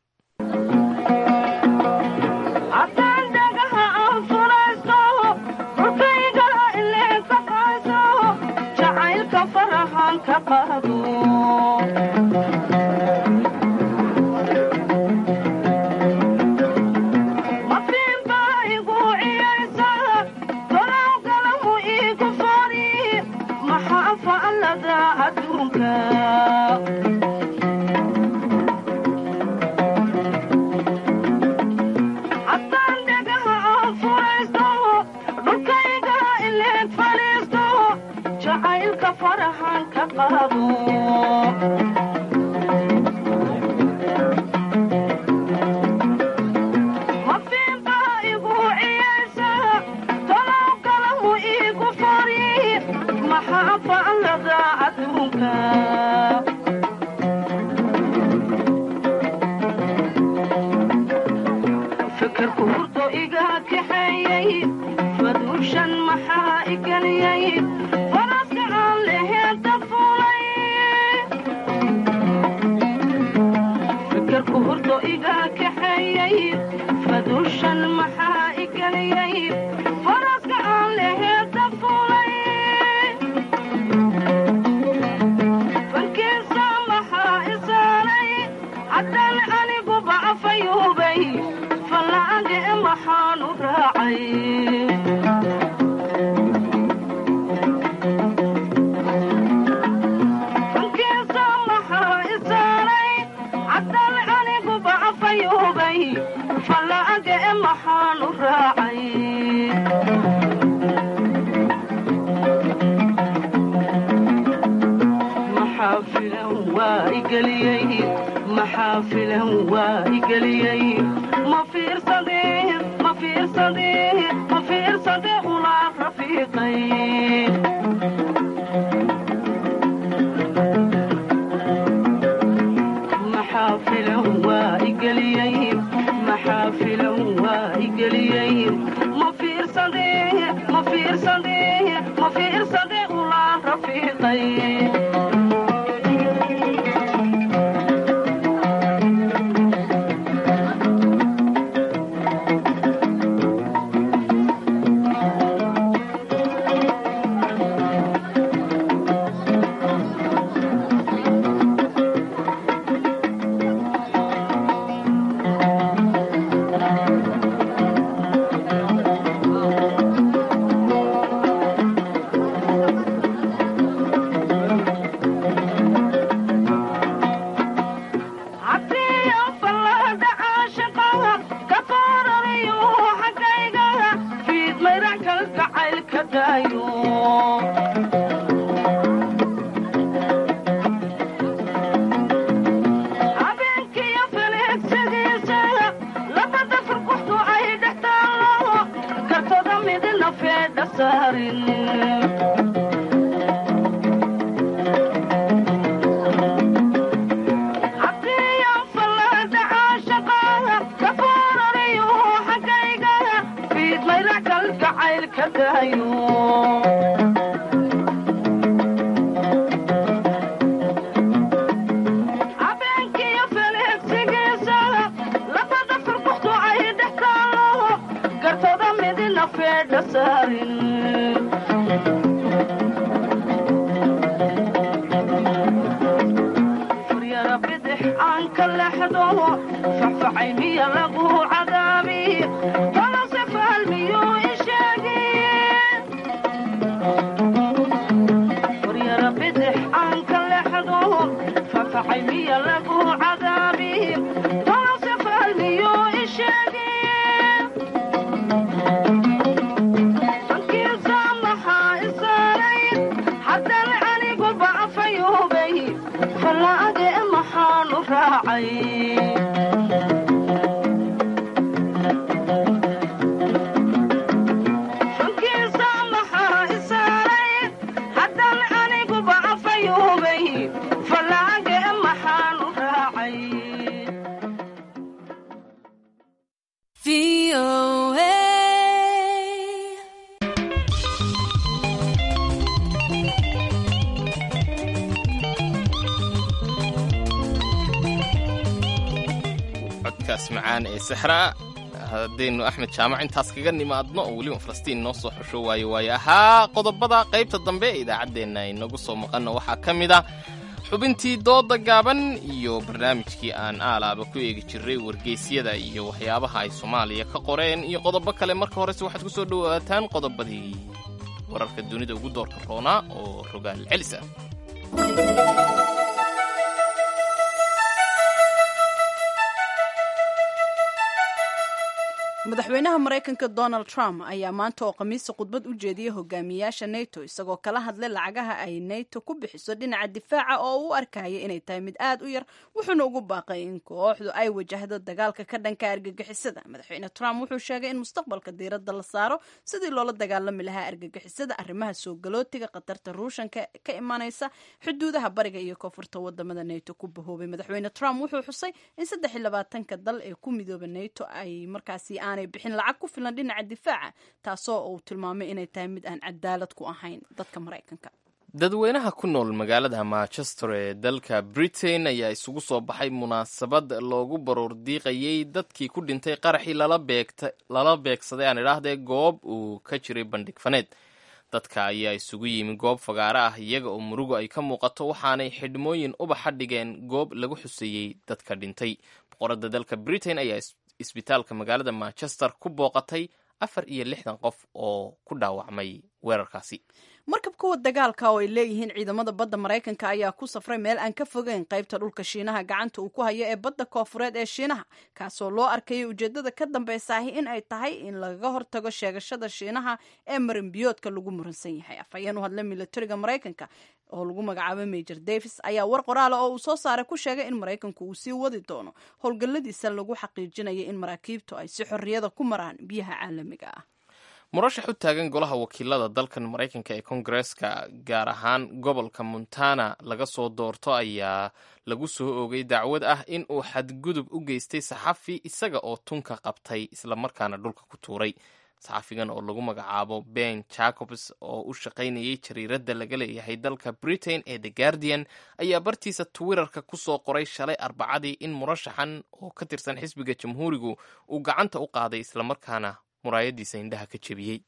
codkaas macaan ee sixraa haddaynu axmed jaamac intaas kaga nimaadno oo weliba falastiin noo soo xusho waayo waayo ahaa qodobada qaybta dambe ee idaacaddeenna inagu soo maqanno waxaa ka mid ah xubintii dooda gaaban iyo barnaamijkii aan aalaaba ku eegi jiray wargeysyada iyo waxyaabaha ay soomaaliya ka qoreen iyo qodobo kale marka horese waxaad ku soo dhowaataan qodobadii wararka dunida ugu doorka roonaa oo rogaal celis ah madaxweynaha maraykanka donald trump ayaa maanta oo khamiisa khudbad u jeediyey hogaamiyaasha nato isagoo kala hadlay lacagaha ay nato ku bixiso dhinaca difaaca oo u arkaya inay tahay mid aad u yar wuxuuna ugu baaqay in kooxdu ay wajahdo dagaalka ka dhanka argagixisada madaxweyne trump wuxuu sheegay in mustaqbalka diiradda la saaro sidii loola dagaalami lahaa argagixisada arrimaha soo galootiga khatarta ruushanka ka imanaysa xuduudaha bariga iyo koonfurta wadamada nato ku bahoobay madaxweyne trump wuxuu xusay in saddex iyo labaatanka dal ee ku midooba nato ay markaasi aanay bixin lacag ku filan dhinaca difaaca taasoo uu tilmaamay inay tahay mid aan cadaalad ku ahayn dadka maraykanka dadweynaha ku nool magaalada manchester ee dalka britain ayaa isugu soo baxay munaasabad loogu baroor diiqayey dadkii ku dhintay qaraxii lala beegsaday aan idhaahdee goob uu ka jiray bandhig faneed dadka ayaa isugu yimi goob fagaare ah iyaga oo murugu ay ka muuqato waxaanay xidhmooyin ubaxa dhigeen goob lagu xuseeyey dadka dhintay boqorada dalka britain ayaa isbitaalka magaalada manchester ku booqatay afar iyo lixdan qof oo ku dhaawacmay weerarkaasi markab kuwa dagaalka oo ay leeyihiin ciidamada badda maraykanka ayaa ku safray meel aan ka fogeyn qaybta dhulka shiinaha gacanta uu ku hayo ee badda koofureed ee shiinaha kaasoo loo arkayay ujeedada ka dambeysahi in ay tahay in lagaga hortago sheegashada shiinaha ee marinbiyoodka lagu muransan yahay afhayeen u hadla milatariga maraykanka oo lagu magacaabo major davis ayaa war qoraala oo uu soo saaray ku sheegay in maraykanku uu sii wadi doono howlgalladiisa lagu xaqiijinayo in maraakiibtu ay si xorriyada ku maraan biyaha caalamiga ah murashax u taagan golaha wakiilada dalkan maraykanka ee kongareska gaar ahaan gobolka montana laga soo doorto ayaa lagu soo oogay dacwad ah in uu xadgudub u geystay saxafi isaga oo tunka qabtay islamarkaana dhulka ku tuuray saxafigan oo lagu magacaabo ben jacobs oo u shaqaynayay jariiradda laga leeyahay dalka britain ee the guardian ayaa bartiisa twitterka ku soo qoray shalay arbacadii in murashaxan oo ka tirsan xisbiga jamhuurigu uu gacanta u qaaday islamarkaana muraayadiisa indhaha ka jebiyey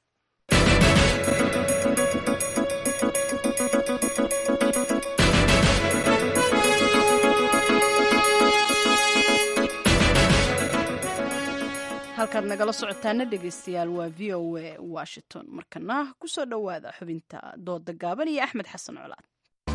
halkaad nagala socotaana dhegeystayaal waa v o a washington markana kusoo dhowaada xubinta dooda gaaban iyo axmed xasan colaad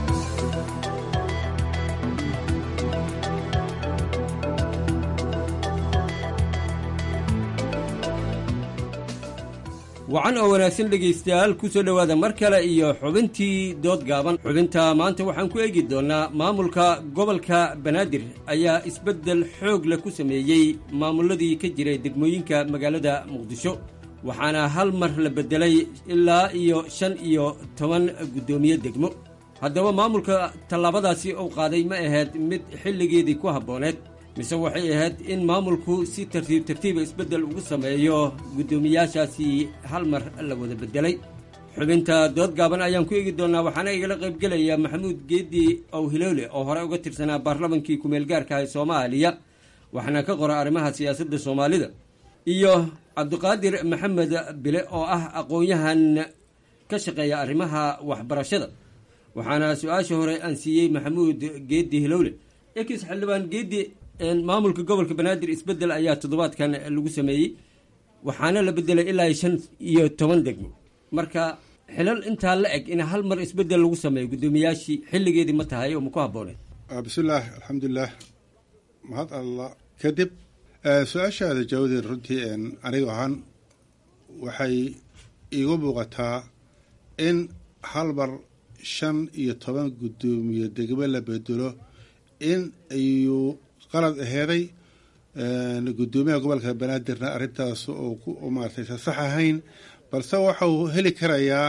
wacan oo wanaagsan dhegaystayaal ku soo dhowaada mar kale iyo xubintii dood gaaban xubinta maanta waxaan ku eegi doonnaa maamulka gobolka banaadir ayaa isbeddel xoog leh ku sameeyey maamulladii ka jiray degmooyinka magaalada muqdisho waxaana hal mar la beddelay ilaa iyo shan iyo toban guddoomiye degmo haddaba maamulka tallaabadaasi uu qaaday ma ahayd mid xilligeedii ku habbooneed mise waxay ahayd in maamulku si tartiib tartiiba isbeddel ugu sameeyo guddoomiyaashaasi hal mar la wada beddelay xubinta dood gaaban ayaan ku eegi doonnaa waxaana igala qaybgelaya maxamuud geedi owhiloole oo hore uga tirsanaa baarlamankii ku-meelgaarka ee soomaaliya waxaana ka qora arrimaha siyaasadda soomaalida iyo cabdiqaadir maxamed bile oo ah aqoon-yahan ka shaqeeya arrimaha waxbarashada waxaana su-aasha hore aan siiyey maxamuud geedi hilowle ekis xildhibaan geedi maamulka gobolka banaadir isbeddel ayaa toddobaadkan lagu sameeyey waxaana la bedelay ilaa shan iyo toban degmo marka xilal intaa la eg in hal mar isbeddel lagu sameeyo guddoomiyaashii xilligeedii ma tahay oo ma ku habbooneed bismillaah alxamdulilah mahad allah kadib su-aashaada jawaadeed runtii aniga ahaan waxay iigu muuqataa in hal mar shan iyo toban guddoomiye degmo la bedelo in ayuu qalad aheeday guddoomiyaha gobolka banaadirna arrintaas oo maaragtay sa sax ahayn balse waxau heli karayaa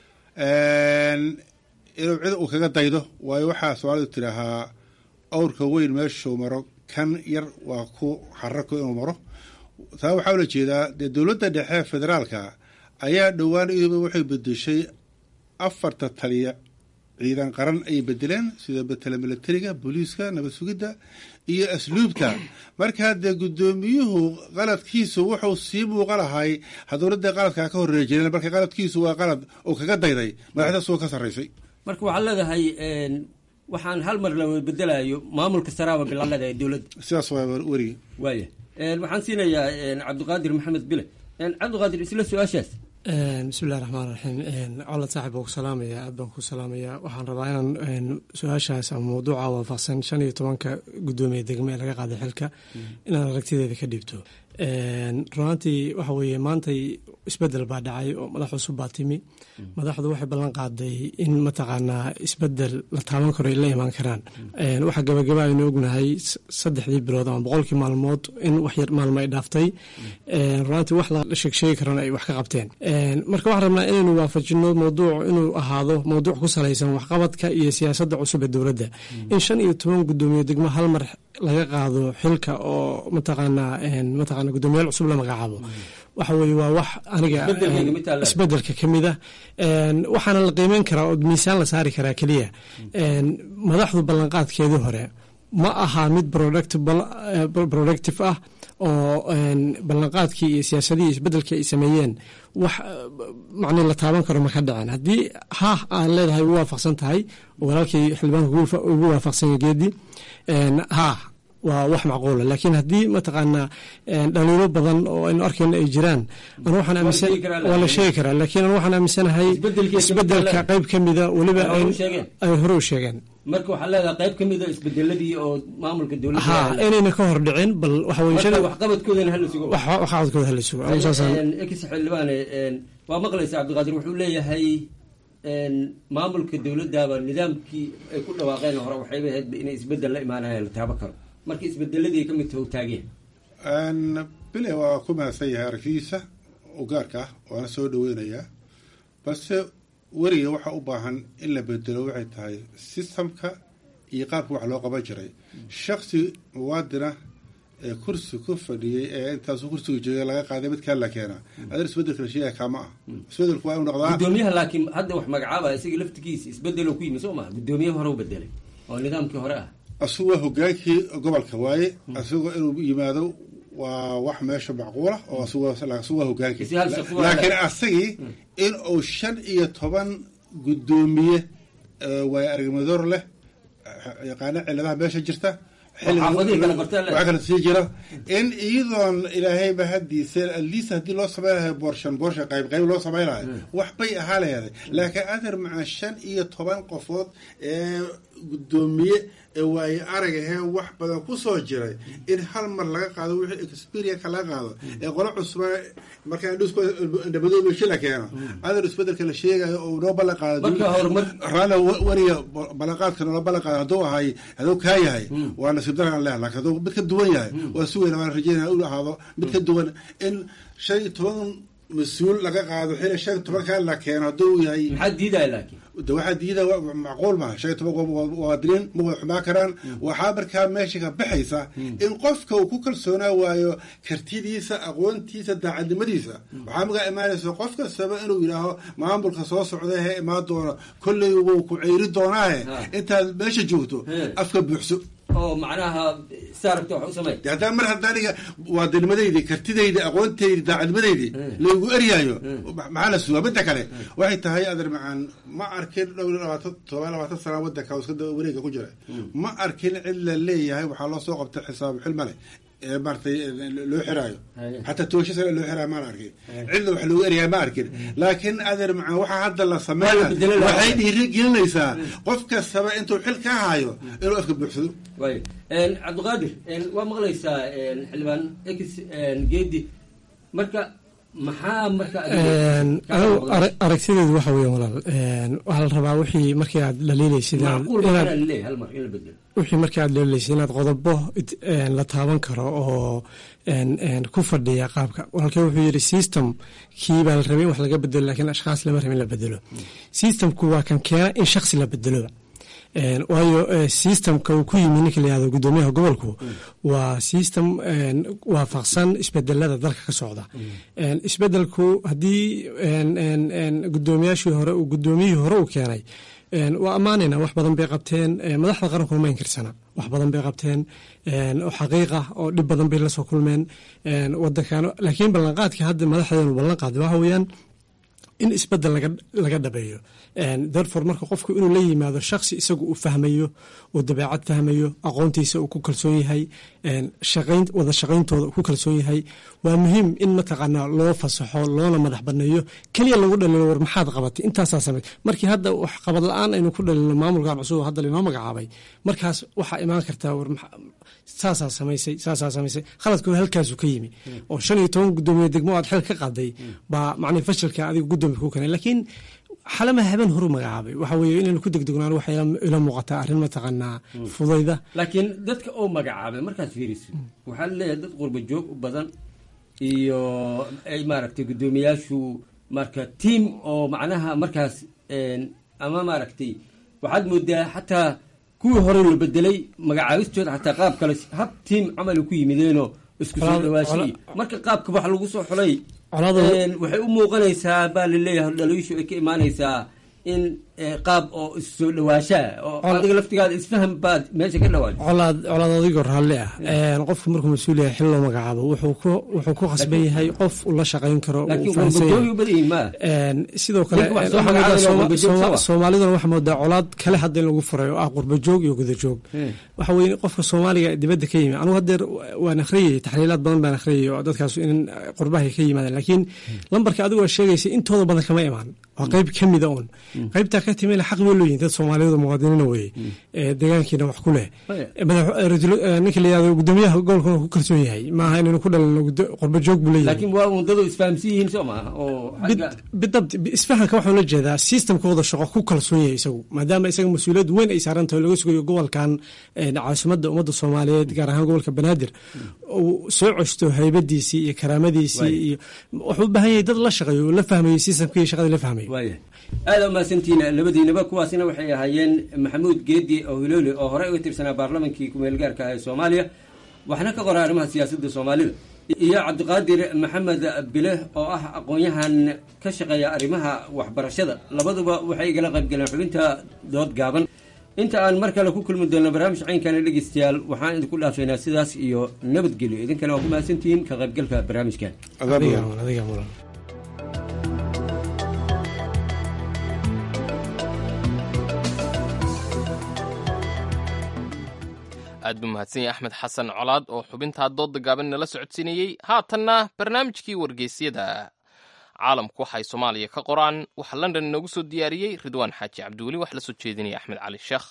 inuu cid uu kaga daydo waayo waxaa soomaalidu tidhaahaa awrka weyn meeshuu maro kan yar waa ku xarako inuu maro taa waxaa ula jeedaa dee dowladda dhexe federaalka ayaa dhowaan iyaduba waxay bedeshay afarta taliya ciidan qaran ay bedeleen sida betela militariga booliiska nabad sugidda iyo asluubta markaa dee guddoomiyuhu qaladkiisu wuxuu sii muuqa lahay dowladda qaladkaa ka horreeya jireen marka qaladkiisu waa qalad oo kaga dayday madaxda suga ka sarraysay marka waxaad leedahay waxaan hal mar la bedelayo maamulka saraaba bilaa leedahay dowladda sidaas waa werigi waaya waxaan siinayaa cabdiqaadir maxamed bile cabdiqaadir isla su-aashaas bismillahi raxmaan raxiim colad saaxib baan ku salaamaya aad baan ku salaamaya waxaan rabaa inaan su-aashaas ama mawduuca waafaqsan shan iyo tobanka guddoomiye degme ee laga qaaday xilka inaan aragtideeda ka dhiibto runaantii waxa weeye maantay isbedel baa dhacay oo madax cusub baa timi madaxdu waxay ballan qaaday in mataqaanaa isbedel la taaban karo ay la imaan karaan waxaa gabagaba aynu ognahay saddexdii bilood ama boqolkii maalmood in wax yar maalmo ay dhaaftay runaantii wax la sheegsheegi karana ay wax ka qabteen marka waxaan rabnaa inaynu waafajino mawduuc inuu ahaado mawduuc ku salaysan waxqabadka iyo siyaasadda cusub ee dowladda in shan iyo toban guddoomiye degmo hal mar laga qaado xilka oo mataqaanaa mataqana guddoomiyaal cusub la magacaabo waxa weye waa wax aniga isbedelka ka mid a waxaana la qiimeyn karaa oo miisaan la saari karaa keliya madaxdu ballanqaadkeedii hore ma aha mid productive ah oo ballanqaadkii iyo siyaasadihii isbedelkii ay sameeyeen wax macnii la taaban karo ma ka dhacen haddii ha aan leedahay ugu waafaqsan tahay oo walaalkii xildhibaanka ugu waafaqsanya geedi ha waa wax macquula laakiin haddii mataqaanaa dhaliilo badan oo aynu arkayno ay jiraan anu waxaan aaminsan waa la sheegi karaa laakiin anu waxaan aaminsanahay isbedelka qayb ka mida weliba ay hore u sheegeen marka waxaa leedahay qayb ka mida isbedeladii oo maamulka dowladda ha inayna ka hor dhicin bal waxa weye waxqabadkoodana hala sugo waxqabadkooda hala sugo ex xildhibaane waa maqlaysa cabdiqaadir wuxuu leeyahay maamulka dowladdaaba nidaamkii ay ku dhawaaqeen hore waxayba ahayd inay isbedel la imaanayaan la taabo karo marka isbedeladii ka mid taho taageen bile waa ku mahadsan yahay aragtidiisa oo gaarka ah waana soo dhaweynayaa balse weriga waxaa u baahan in la bedelo waxay tahay sistamka iyo qaabka wax loo qaban jiray shaksi muwaadina ee kursi ku fadhiyey ee intaasu kursiga joogay laga qaaday mid kale la keena adeer isbedelka la sheegaya kaama ah isbedelku waa inu noqdaa gudoomiyaha laakiin hadda wax magacaabaya isaga laftigiisa isbedeloo ku yimi soo maha gudoomiyaha hore u bedelay oo nidaamkii hore ah asugu waa hogaankii gobolka waaye asagoo inuu yimaado waa wax meesha macquula oo asugu waa hogaankii laakiin asagii in uu shan iyo toban guddoomiye waaye aragmadoor leh yaqaana ciladaha meesha jirta waxaa kala sii jira in iyadoon ilaahayba hadiise atleast haddii loo samaynayo boorshan boorshan qayb qayb loo samaynayo wax bay ahaa leeday laakiin adeer macaa shan iyo toban qofood ee guddoomiye ee waaye aragahee wax badan ku soo jiray in hal mar laga qaado wixii experienka laga qaado ee qolo cusba markaa indhamadoobeshi la keeno adeer isbedelka la sheegayo oo noo ballan qaado raala wariga ballanqaadka noola ballan qaado hadduu ahay hadduu kaa yahay waa nasiib daran leh laakiin hadduu mid ka duwan yahay waa sugayna waan rajeynaya inu ahaado mid ka duwan in shan iyo toban mas-uul laga qaado xili shan iyo tobankaa la keeno hadduu yahay maxaa diidaya laakiin de waxaa diida macquul maha shan iyo toban muwaadiniin ma wada xumaa karaan waxaa markaa meesha ka baxaysa in qofka uu ku kalsoonaa waayo kartidiisa aqoontiisa daacadnimadiisa waxaa magaa imaanaysa qof kastaba inuu yidhaaho maamulka soo socda hee imaan doono kolley wuu ku ceyri doonaahe intaad meesha joogto afka buuxso oo macnaha saarabta wax u samey haddaan mar haddaan aniga waadanimadaydi kartidaydi aqoontaydi daacadnimadaydi laygu eryaayo maxaa la sugaa midda kale waxay tahay adeer macaan ma arkin dhow labaatan toban labaatan sana wadanka iska wareega ku jira ma arkin cid la leeyahay waxaa loo soo qabtay xisaab xilmale ee maratay loo xiraayo xataa toosha sane loo xiraayo maan arkin cidna wax loogu eryahay ma arkin laakiin adeer macaan waxaa hadda la sameeya waxay dhiiri gelinaysaa qof kastaba intuu xil ka hayo inuu afka buuxsado way cabdiqaadir waa maqlaysaa xildhibaan ex geedi marka maxaa marka anigu aragtideedu waxa weya walaal waxaa la rabaa wixii markii aad dhaliilaysid wixii markii aad dhaliilaysid inaad qodobo la taaban karo oo ku fadhiya qaabka walaalkee wuxuu yidhi system kii baa la rabay in wax laga bedelo lakiin ashkhaas lama rabin la bedelo systemku waa kan keena in shaksi la bedelo waayo systemka uu ku yimi ninka la yihahdo guddoomiyaha gobolku waa system waafaqsan isbedelada dalka ka socda isbedelku haddii guddoomiyaashii hore guddoomiyihii hore uu keenay waa ammaanayna wax badan bay qabteen madaxda qaranku ma inkirsana wax badan bay qabteen oo xaqiiqa oo dhib badan bay la soo kulmeen wadankan laakiin ballanqaadkii hadda madaxdeenu ballan qaaday waxa weeyaan in isbedel laga dhabeeyo darfor marka qofku inuu la yimaado shaksi isagu uu fahmayo uu dabeecad fahmayo aqoontiisa uu ku kalsoon yahay wada shaqayntooda uu ku kalsoon yahay waa muhiim in mataqaanaa loo fasaxo loona madax baneeyo keliya lagu dhalilo war maxaad qabatay intaasaa samey markii hadda wax qabad la-aan aynu ku dhalino maamulkan cusub hadda lainoo magacaabay markaas waxaa imaan kartaa war saasaa samaysay saasaa samaysay khaladku halkaasu ka yimi oo shan iyo toban guddoomiye degmo aad xil ka qaaday baa macnii fashilka adiga guddoomiya ku keenay laakiin xalama habeen horu magacaabay waxa weeye inaynu ku degdegnaan waxay ila muuqataa arrin mataqaanaa fudayda laakiin dadka oo magacaabay markaad fiiriso waxaa leeyahay dad qurba joog u badan iyo ay maaragtay guddoomiyaashu marka tiam oo macnaha markaas ama maaragtay waxaad moodaa xataa kuwii hore la bedelay magacaabistooda xataa qaab kale hab tiam camal ku yimideenoo isku soo dhawaashiyi marka qaabka wax lagu soo xulay waxay u muuqanaysaa baa laleeyahay dhaliishu ay ka imaanaysaa in qaab oo issoo dhawaashaa oo adiga laftigaada isfaham baad meesha ka dhawaaj colaad colaad adigoo raalli ah qofku markuu mas-uul yahay xil loo magacaabo wuxuu ku wuxuu ku khasban yahay qof uu la shaqayn karo sidoo kale soomaaliduna waxaa moodaa colaad kale hadda in lagu furay oo ah qurba joog iyo guda joog waxa weye qofka soomaaliga dibadda ka yimi anugu hadeer waan akhriyay taxliilaad badan baan akhriyay oo dadkaas in qurbahay ka yimaadeen laakiin lambarka adigu waa sheegaysa intooda badan kama imaan waa qeyb ka mida uun qeybtaa ka timina xaq bay leeyihin dad soomaaliyadu muwaadiniina weye deegaankiina wax ku leh ninka la yihahdo guddoomiyaha gobolkuna ku kalsoon yahay maaha inaynu ku dhalino qurba joog buu leeyahay laakiin waa undadu isfahamsan yihiin soo maaha oo bidabt isfahanka waxaan la jeedaa systemkooda shaqo ku kalsoon yahay isagu maadaama isaga mas-uuliyad weyn ay saaran tahay laga sugayo gobolkan caasimadda ummadda soomaaliyeed gaar ahaan gobolka banaadir uu soo coshto haybadiisii iyo karaamadiisii iyo wuxuu u baahan yahay dad la shaqeeyo oo la fahmayo systemka iyo shaqadii la fahmayo aada umahadsantihiin labadiinaba kuwaasina waxay ahaayeen maxamuud geedi ohilooli oo horey uga tirsanaa baarlamankii ku-meelgaarka ah ee soomaaliya waxna ka qora arrimaha siyaasadda soomaalida iyo cabdiqaadir maxamed bile oo ah aqoon-yahan ka shaqeeya arrimaha waxbarashada labaduba waxay igala qaybgaleen xubinta dood gaaban inta aan mar kale ku kulmi doonno barnaamij caynkana dhegeystayaal waxaan idinku dhaafaynaa sidaas iyo nabadgelyo idinkana waa ku mahadsantihiin ka qaybgalka barnaamijkan aad buu mahadsan yahay axmed xasan colaad oo xubintaa dooda gaaban nala socodsiinayey haatanna barnaamijkii wargeysyada caalamku waxay soomaaliya ka qoraan waxaa london inoogu soo diyaariyey ridwaan xaaji cabdiweli wax la soo jeedinaya axmed cali sheekh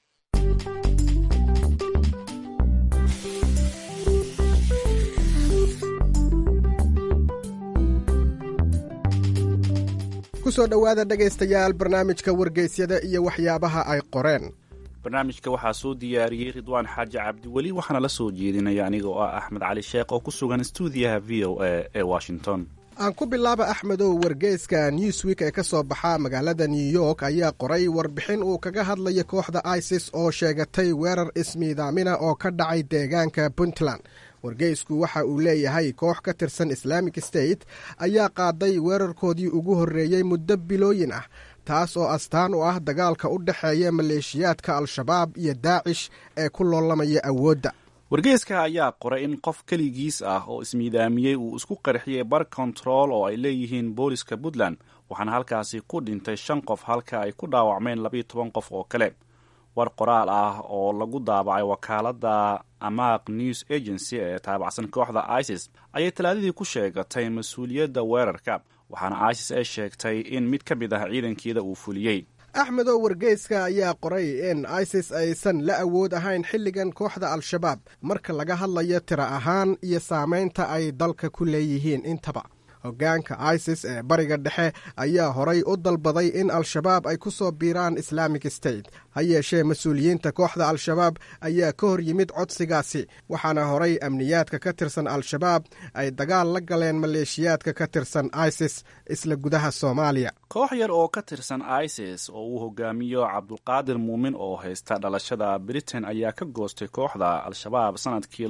ku soo dhowaada dhegaystayaal barnaamijka wargeysyada iyo waxyaabaha ay qoreen barnaamijka waxaa soo diyaariyey ridwaan xaaji cabdiweli waxaana la soo jeedinaya aniga oo ah axmed cali sheekh oo ku sugan stuudiyaha v o a ee washington aan ku bilaaba axmedow wargeyska newsweek ee ka soo baxa magaalada new york ayaa qoray warbixin uu kaga hadlaya kooxda isis oo sheegatay weerar ismiidaamina oo ka dhacay deegaanka puntland wargeysku waxa uu leeyahay koox ka tirsan islaamic state ayaa qaaday weerarkoodii ugu horreeyey muddo bilooyin ah taas oo astaan u ah dagaalka u dhexeeya maleeshiyaadka al-shabaab iyo daacish ee ku loolamaya awoodda wargeyska ayaa qoray in qof keligiis ah oo ismiidaamiyey uu isku qarxiyey bar kontarool oo ay leeyihiin booliska puntland waxaana halkaasi ku dhintay shan qof halka ay ku dhaawacmeen labiyo toban qof oo kale war qoraal ah oo lagu daabacay wakaaladda amaaq news agency ee taabacsan kooxda isis ayay talaadadii ku sheegatay mas-uuliyadda weerarka waxaana isis ay sheegtay in mid ka mid ah ciidankeeda uu fuliyey axmedow wargeyska ayaa qoray in isis aysan la awood ahayn xilligan kooxda al-shabaab marka laga hadlayo tiro ahaan iyo saamaynta ay dalka ku leeyihiin intaba hoggaanka isis ee bariga dhexe ayaa horay u dalbaday in al-shabaab ay ku soo biiraan islamic state ha yeeshee mas-uuliyiinta kooxda al-shabaab ayaa ka hor yimid codsigaasi waxaana horay amniyaadka ka tirsan al-shabaab ay dagaal la galeen maleeshiyaadka ka tirsan isis isla gudaha soomaaliya koox yar oo ka tirsan isis oo uu hogaamiyo cabdulqaadir muumin oo haysta dhalashada britain ayaa ka goostay kooxda al-shabaab sanadkii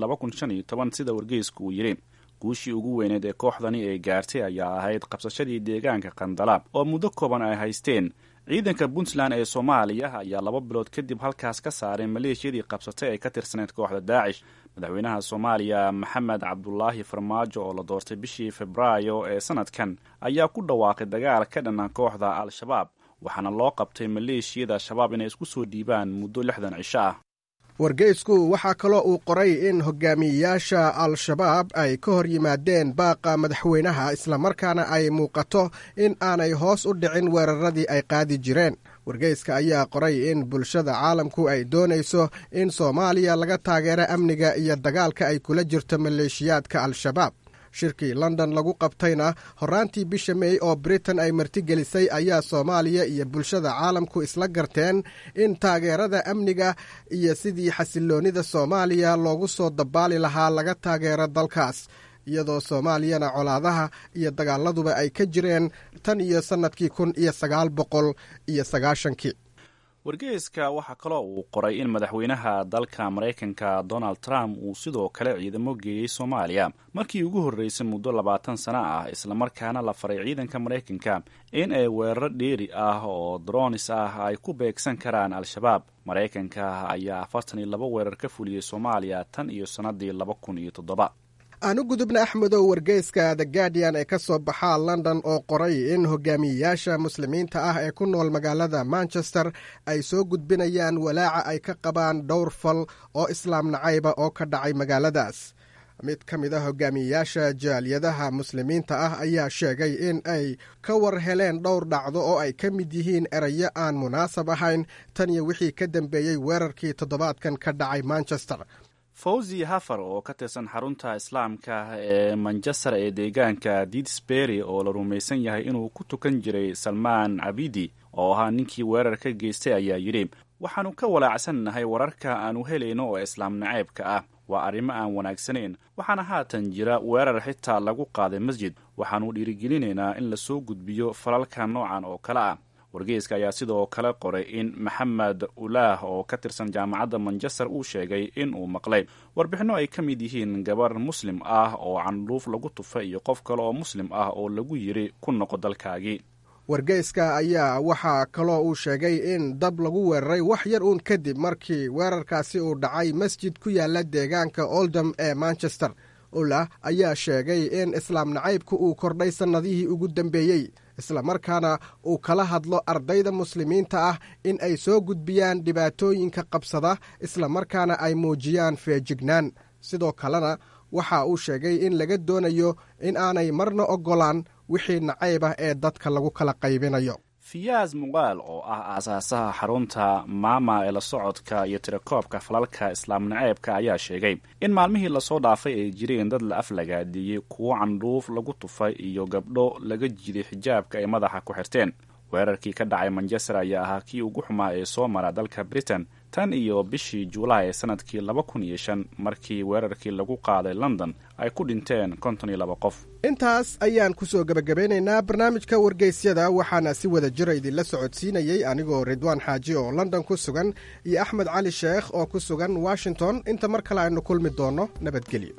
sida wargeysku uu yidhi guushii ugu weyneed ee kooxdani ay gaartay ayaa ahayd qabsashadii deegaanka kandala oo muddo kooban ay haysteen ciidanka puntland ee soomaaliya ayaa laba bilood kadib halkaas ka saaray maleeshiyadii qabsatay ee ka tirsaneyd kooxda daacish madaxweynaha soomaaliya maxamed cabdulaahi farmaajo oo la doortay bishii febraayo ee sanadkan ayaa ku dhawaaqay dagaal ka dhanna kooxda al-shabaab waxaana loo qabtay maleeshiyada shabaab inay isku soo dhiibaan muddo lixdan cisho ah wargeysku waxaa kaloo uu qoray in hogaamiyeyaasha al-shabaab ay ka hor yimaadeen baaqa madaxweynaha islamarkaana ay muuqato in aanay hoos u dhicin weeraradii ay qaadi jireen wargeyska ayaa qoray in bulshada caalamku ay doonayso in soomaaliya laga taageero amniga iyo dagaalka ay kula jirto maleeshiyaadka al-shabaab shirkii london lagu qabtayna horraantii bisha mey oo britain ay martigelisay ayaa soomaaliya iyo bulshada caalamku isla garteen in taageerada amniga iyo sidii xasiloonnida soomaaliya loogu soo dabaali lahaa laga taageero dalkaas iyadoo soomaaliyana colaadaha iyo dagaaladuba ay ka jireen tan iyo sannadkii kun iyo sagaal boqol iyo sagaashankii wargeyska waxaa kaloo uu qoray in madaxweynaha dalka maraykanka donald trump uu sidoo kale ciidamo geeyey soomaaliya markii ugu horreysay muddo labaatan sano ah islamarkaana la faray ciidanka maraykanka in ay weeraro dheeri ah oo dronis ah ay ku beegsan karaan al-shabaab maraykanka ayaa afartan iyo laba weerar ka fuliyey soomaaliya tan iyo sannadii laba kun iyo toddoba aan u gudubna axmedow wargeyska the guardian ee ka soo baxaa london oo qoray in hogaamiyeyaasha muslimiinta ah ee ku nool magaalada manchester ay soo gudbinayaan walaaca ay ka qabaan dhowr fal oo islaam nacayba oo ka dhacay magaaladaas mid ka mid a hogaamiyeyaasha jaaliyadaha muslimiinta ah ayaa sheegay in ay ka war heleen dhowr dhacdo oo ay ka mid yihiin erayo aan munaasab ahayn tan iyo wixii ka dambeeyey weerarkii toddobaadkan ka dhacay manchester fawzi hafar oo ka tirsan xarunta islaamka ee manchester ee deegaanka didsbury oo la rumaysan yahay inuu ku tukan jiray salmaan cabidi oo ahaa ninkii weerar ka geystay ayaa yidhi waxaannu ka walaacsannahay wararka aannu helayno oo islaam naceybka ah waa arrimo aan wanaagsanayn waxaana haatan jira weerar xitaa lagu qaaday masjid waxaannu dhiirigelinaynaa in lasoo gudbiyo falalka noocan oo kale ah wargeyska ayaa sidoo kale qoray in maxamed ulaah oo ka tirsan jaamacadda manchester uu sheegay in uu maqlay warbixinno ay ka mid yihiin gabar muslim ah oo candhuuf lagu tufay iyo qof kale oo muslim ah oo lagu yiri ku noqo dalkaagii wargeyska ayaa waxaa kaloo uu sheegay in dab lagu weeraray wax yar uun kadib markii weerarkaasi uu dhacay masjid ku yaala deegaanka oldham ee manchester ulah ayaa sheegay in islaam nacaybku uu kordhay sannadihii ugu dambeeyey islamarkaana uu kala hadlo ardayda muslimiinta ah in ay soo gudbiyaan dhibaatooyinka qabsada islamarkaana ay muujiyaan feejignaan sidoo kalena waxa uu sheegay in laga doonayo in aanay marna oggolaan wixii nacayb ah ee dadka lagu kala qaybinayo fiyaas muqaal oo ah aasaasaha xarunta maama ee la socodka iyo tirakoobka falalka islaam naceebka ayaa sheegay in maalmihii lasoo dhaafay ay jireen dad la aflagaadiyey kuwo candhuuf lagu tufay iyo gabdho laga jiday xijaabka ay madaxa ku xirteen weerarkii ka dhacay manchester ayaa ahaa kii ugu xumaa ee soo mara dalka britain tan iyo bishii juulaay ee sanadkii laba kun iyo shan markii weerarkii lagu qaaday london ay ku dhinteen konton iyo laba qof intaas ayaan ku soo gebagabeynaynaa barnaamijka wargeysyada waxaana si wada jira idinla socodsiinayey anigoo ridwaan xaaji oo london ku sugan iyo axmed cali sheekh oo ku sugan washington inta mar kale aynu kulmi doonno nabadgelyo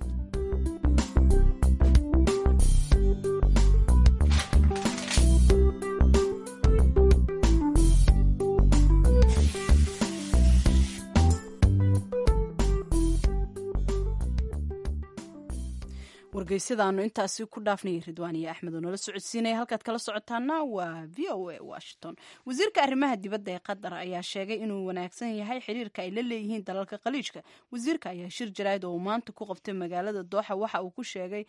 wargeysyadaanu intaasi ku dhaafnayay ridwaan iyo axmed oo nala socodsiinaya halkaad kala socotaana waa v o a washington wasiirka arrimaha dibadda ee qatar ayaa sheegay inuu wanaagsan yahay xiriirka ay la leeyihiin dalalka khaliijka wasiirka ayaa shir jaraa'id oo uu maanta ku qabtay magaalada dooxa waxa uu ku sheegay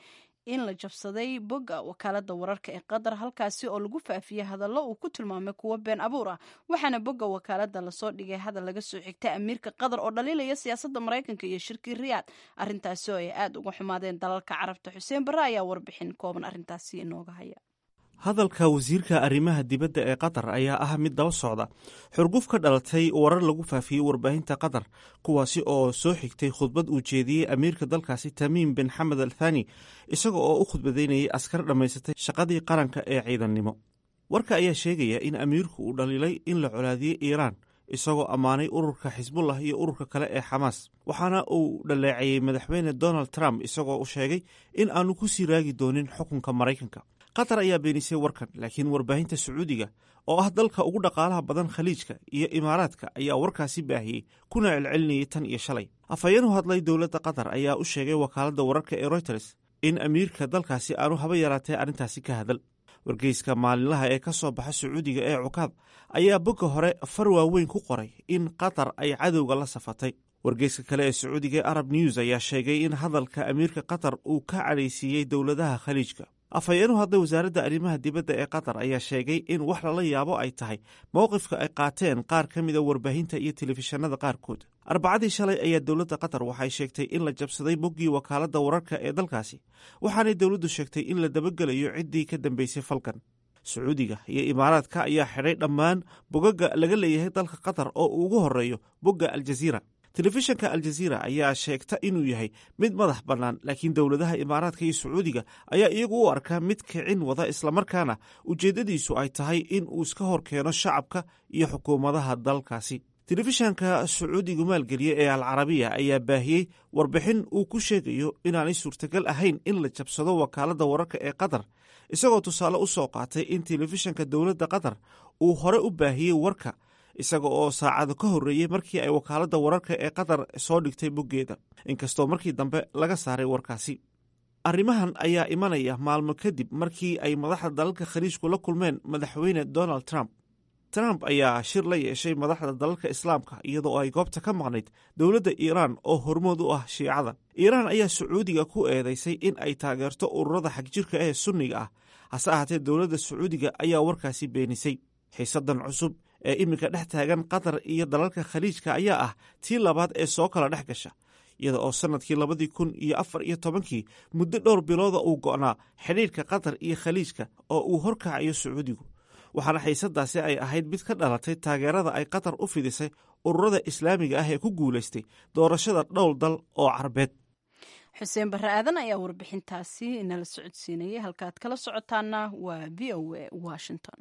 in la jabsaday bogga wakaalada wararka ee qatar halkaasi oo lagu faafiyey hadallo uu ku tilmaamay kuwo been abuur ah waxaana bogga wakaalada lasoo dhigay hadal laga soo xigtay amiirka qatar oo dhaliilaya siyaasadda maraykanka iyo shirkii riyaad arrintaasi oo ay aada uga xumaadeen dalalka carabta xuseen barre ayaa warbixin kooban arrintaasi inooga haya hadalka wasiirka arrimaha dibadda ee qatar ayaa ah mid daba socda xurguf ka dhalatay warar lagu faafiyey warbaahinta qatar kuwaasi oo soo xigtay khudbad uu jeediyey amiirka dalkaasi tamiim bin xamed al thani isaga oo u khudbadaynayay askar dhammaysatay shaqadii qaranka ee ciidannimo warka ayaa sheegaya in amiirku uu dhaliilay in la colaadiyey iiraan isagoo ammaanay ururka xisbullah iyo ururka kale ee xamaas waxaana uu dhaleeceeyey madaxweyne donald trump isagoo u sheegay in aanu ku sii raagi doonin xukunka maraykanka qatar ayaa beenisay warkan laakiin warbaahinta sacuudiga oo ah dalka ugu dhaqaalaha badan khaliijka iyo imaaraadka ayaa warkaasi baahiyey kuna celcelinayay tan iyo shalay afhayeen u hadlay dowladda qatar ayaa u sheegay wakaaladda wararka ee royters in amiirka dalkaasi aanu haba yaraatee arrintaasi ka hadal wargeyska maalinlaha ee ka soo baxa sacuudiga ee cukaad ayaa bogga hore far waaweyn ku qoray in qatar ay cadowga la safatay wargeyska kale ee sacuudiga ee arab news ayaa sheegay in hadalka amiirka qatar uu ka cadhaysiiyey dowladaha khaliijka afhayeenu hadlay wasaaradda arrimaha dibadda ee qatar ayaa sheegay in wax lala yaabo ay tahay mowqifka ay qaateen qaar ka mida warbaahinta iyo telefishinada qaarkood arbacadii shalay ayaa dowladda qatar waxay sheegtay in la jabsaday boggii wakaaladda wararka ee dalkaasi waxaanay dowladdu sheegtay in la dabagelayo ciddii ka dambeysay falkan sacuudiga iyo imaaraadka ayaa xidhay dhammaan bogaga laga leeyahay dalka qatar oo uu ugu horeeyo bogga aljaziira telefishanka aljaziira ayaa sheegta inuu yahay mid madax bannaan laakiin dowladaha imaaraadka iyo sacuudiga ayaa iyagu u arkaa mid kicin wada islamarkaana ujeeddadiisu ay tahay in uu iska hor keeno shacabka iyo xukuumadaha dalkaasi telefishanka sacuudigu maalgeliya ee alcarabiya ayaa baahiyey warbixin uu ku sheegayo inaanay suurtagal ahayn in la jabsado wakaaladda wararka ee qatar isagoo tusaale u soo qaatay in telefishanka dowladda qatar uu hore u baahiyey warka isaga oo saacado ka horreeyey markii ay wakaaladda wararka ee qatar soo dhigtay boggeeda inkastoo markii dambe laga saaray warkaasi arrimahan ayaa imanaya maalmo kadib markii ay madaxda dalalka khaliijku la kulmeen madaxweyne donald trump trump ayaa shir la yeeshay madaxda dalalka islaamka iyadoo ay goobta ka maqnayd dowladda iiraan oo hormood u ah shiicada iiraan ayaa sacuudiga ku eedaysay in ay taageerto ururada xagjirka ee sunniga ah hase ahaatee dowladda sacuudiga ayaa warkaasi beenisay xiisadan cusub ee iminka dhex taagan qatar iyo dalalka khaliijka ayaa ah tii labaad ee soo kala dhex gasha iyada oo sannadkii labadii kun iyo afar iyo tobankii muddo dhowr bilooda uu go'naa xidhiirka qatar iyo khaliijka oo uu horkacayo sacuudigu waxaana xiisadaasi ay ahayd mid ka dhalatay taageerada ay qatar u fidisay ururada islaamiga ah ee ku guulaystay doorashada dhowr dal oo carbeed xuseen barre aadan ayaa warbixintaasi nala socodsiinayay halkaad kala socotaana waa v o a washington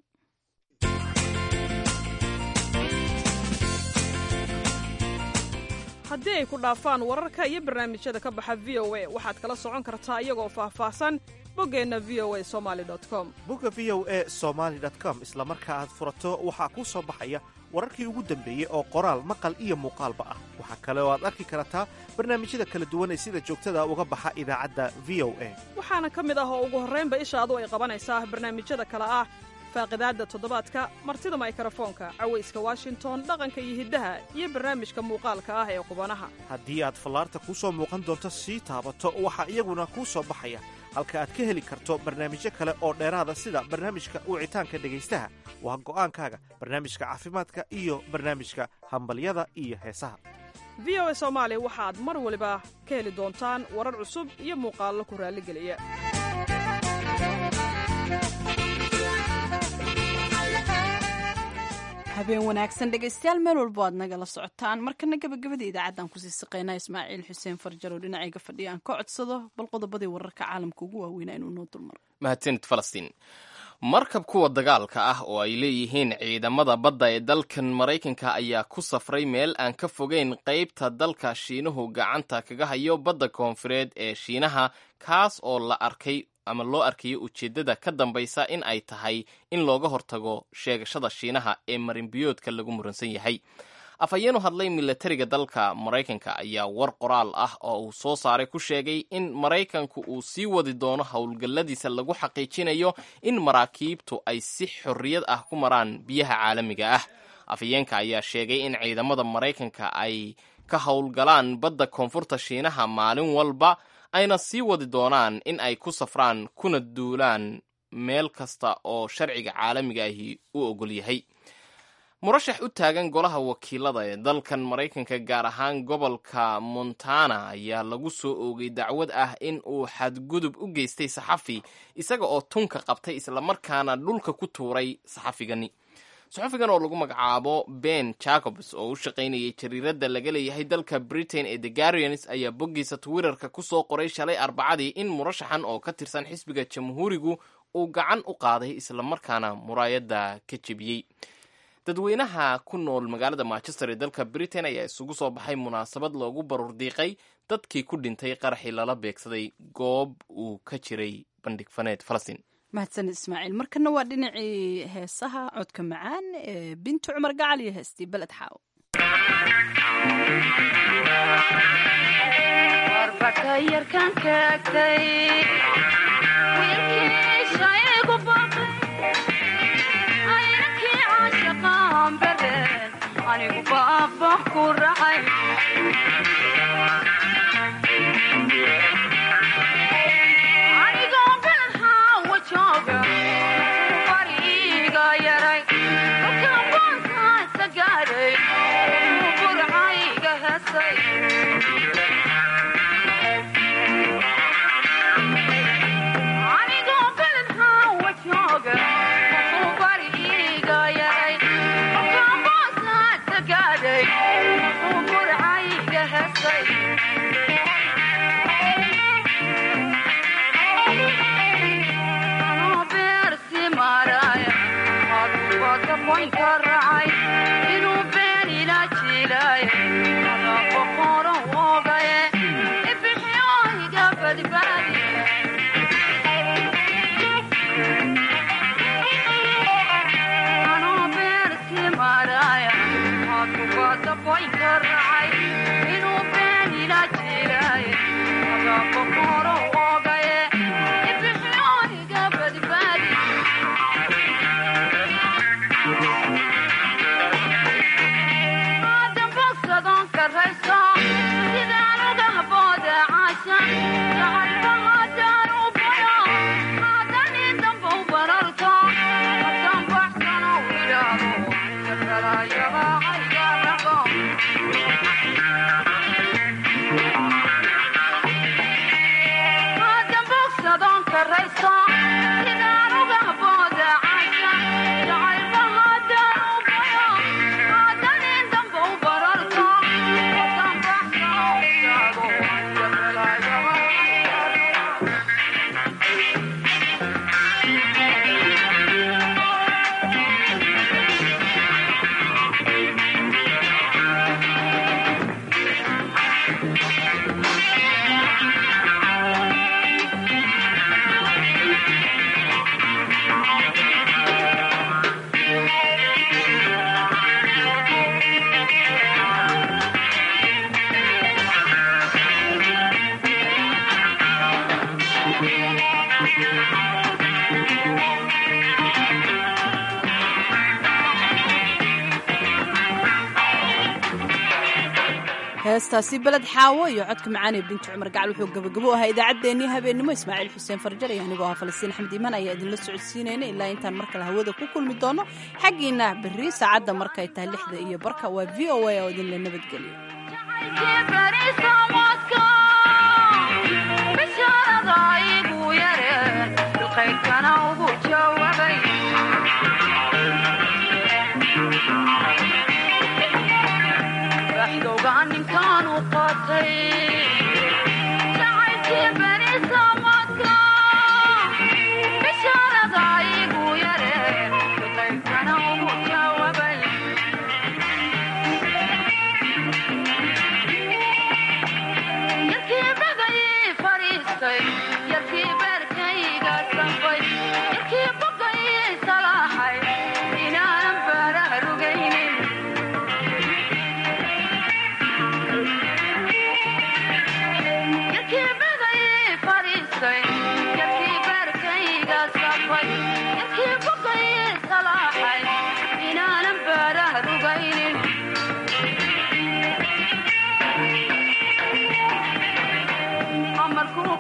haddii ay ku dhaafaan wararka iyo barnaamijyada ka baxa v o a waxaad kala socon kartaa iyagoo faahfaahsan boggeenna v o a somali com bogga v o a somaali com isla marka aad furato waxaa kuu soo baxaya wararkii ugu dambeeyey oo qoraal maqal iyo muuqaalba ah waxaa kale oo aad arki kartaa barnaamijyada kala duwan ee sida joogtada uga baxa idaacadda v o a waxaana ka mid ah oo ugu horraynba ishaadu ay qabanaysaa barnaamijyada kale ah faaqidaadda toddobaadka martida maykarafoonka cawayska washington dhaqanka iyo hiddaha iyo barnaamijka muuqaalka ah ee qubanaha haddii aad fallaarta kuu soo muuqan doonto sii taabato waxaa iyaguna kuu soo baxaya halka aad ka heli karto barnaamijyo kale oo dheeraada sida barnaamijka wicitaanka dhegaystaha waa go'aankaaga barnaamijka caafimaadka iyo barnaamijka hambalyada iyo heesaha v o a soomaali waxaad mar waliba ka heli doontaan warar cusub iyo muuqaallo ku raalligeliya habeen wanaagsan dhegaystayaal meel walbo aad nagala socotaan markana gabagabada idaacaddan kusii siqaynaa ismaaciil xuseen farjaro dhinacayga fadhiya aan ka codsado bal qodobadii wararka caalamka ugu waaweynaa inuu noo dulmaro mahadsanid falastiin markab kuwa dagaalka ah oo ay leeyihiin ciidamada badda ee dalkan maraykanka ayaa ku safray meel aan ka fogeyn qaybta dalka shiinuhu gacanta kaga hayo badda koonfureed ee shiinaha kaas oo la arkay ama loo arkayo ujeeddada ka dambaysa in ay tahay in looga hortago sheegashada shiinaha ee marinbiyoodka lagu muransan yahay afhayeenu hadlay milatariga dalka maraykanka ayaa war qoraal ah oo uu soo saaray ku sheegay in maraykanku uu sii wadi doono howlgalladiisa lagu xaqiijinayo in maraakiibtu ay si xorriyad ah ku maraan biyaha caalamiga ah afhayeenka ayaa sheegay in ciidamada maraykanka ay ka howlgalaan badda koonfurta shiinaha maalin walba ayna sii wadi doonaan in ay ku safraan kuna duulaan meel kasta oo sharciga caalamiga ahi u ogol yahay murashax u taagan golaha wakiilada ee dalkan maraykanka gaar ahaan gobolka montana ayaa lagu soo oogay dacwad ah in uu xadgudub u geystay saxafi isaga oo tunka qabtay islamarkaana dhulka ku tuuray saxafigani saxafigan oo lagu magacaabo ben jacobs oo u shaqaynayay jariiradda laga leeyahay dalka britain ee the guardians ayaa boggiisa twitterka ku soo qoray shalay arbacadii in murashaxan oo ka tirsan xisbiga jamhuurigu uu gacan u qaaday islamarkaana muraayadda ka jebiyey dadweynaha ku nool magaalada manchester ee dalka britain ayaa isugu soo baxay munaasabad loogu baruur diiqay dadkii ku dhintay qaraxii lala beegsaday goob uu ka jiray bandhig faneed falastiin mahadsan ismaaciil markana waa dhinacii heesaha codka macaan ee bintu cumar gacal iyo heestii beled xaaw heestaasi beled xaawo iyo codka macaan ee binti cumar gacal wuxuu gabagabo ahaa idaacaddeenii habeennimo ismaaciil xuseen farjar iyo anigoo ah falastiin axmed iimaan ayaa idinla socodsiinayna ilaa intaan mar kale hawada ku kulmi doono xaggiina berri saacadda markay tahay lixda iyo barka waa v o a oo idinla nabadgeliyo amarku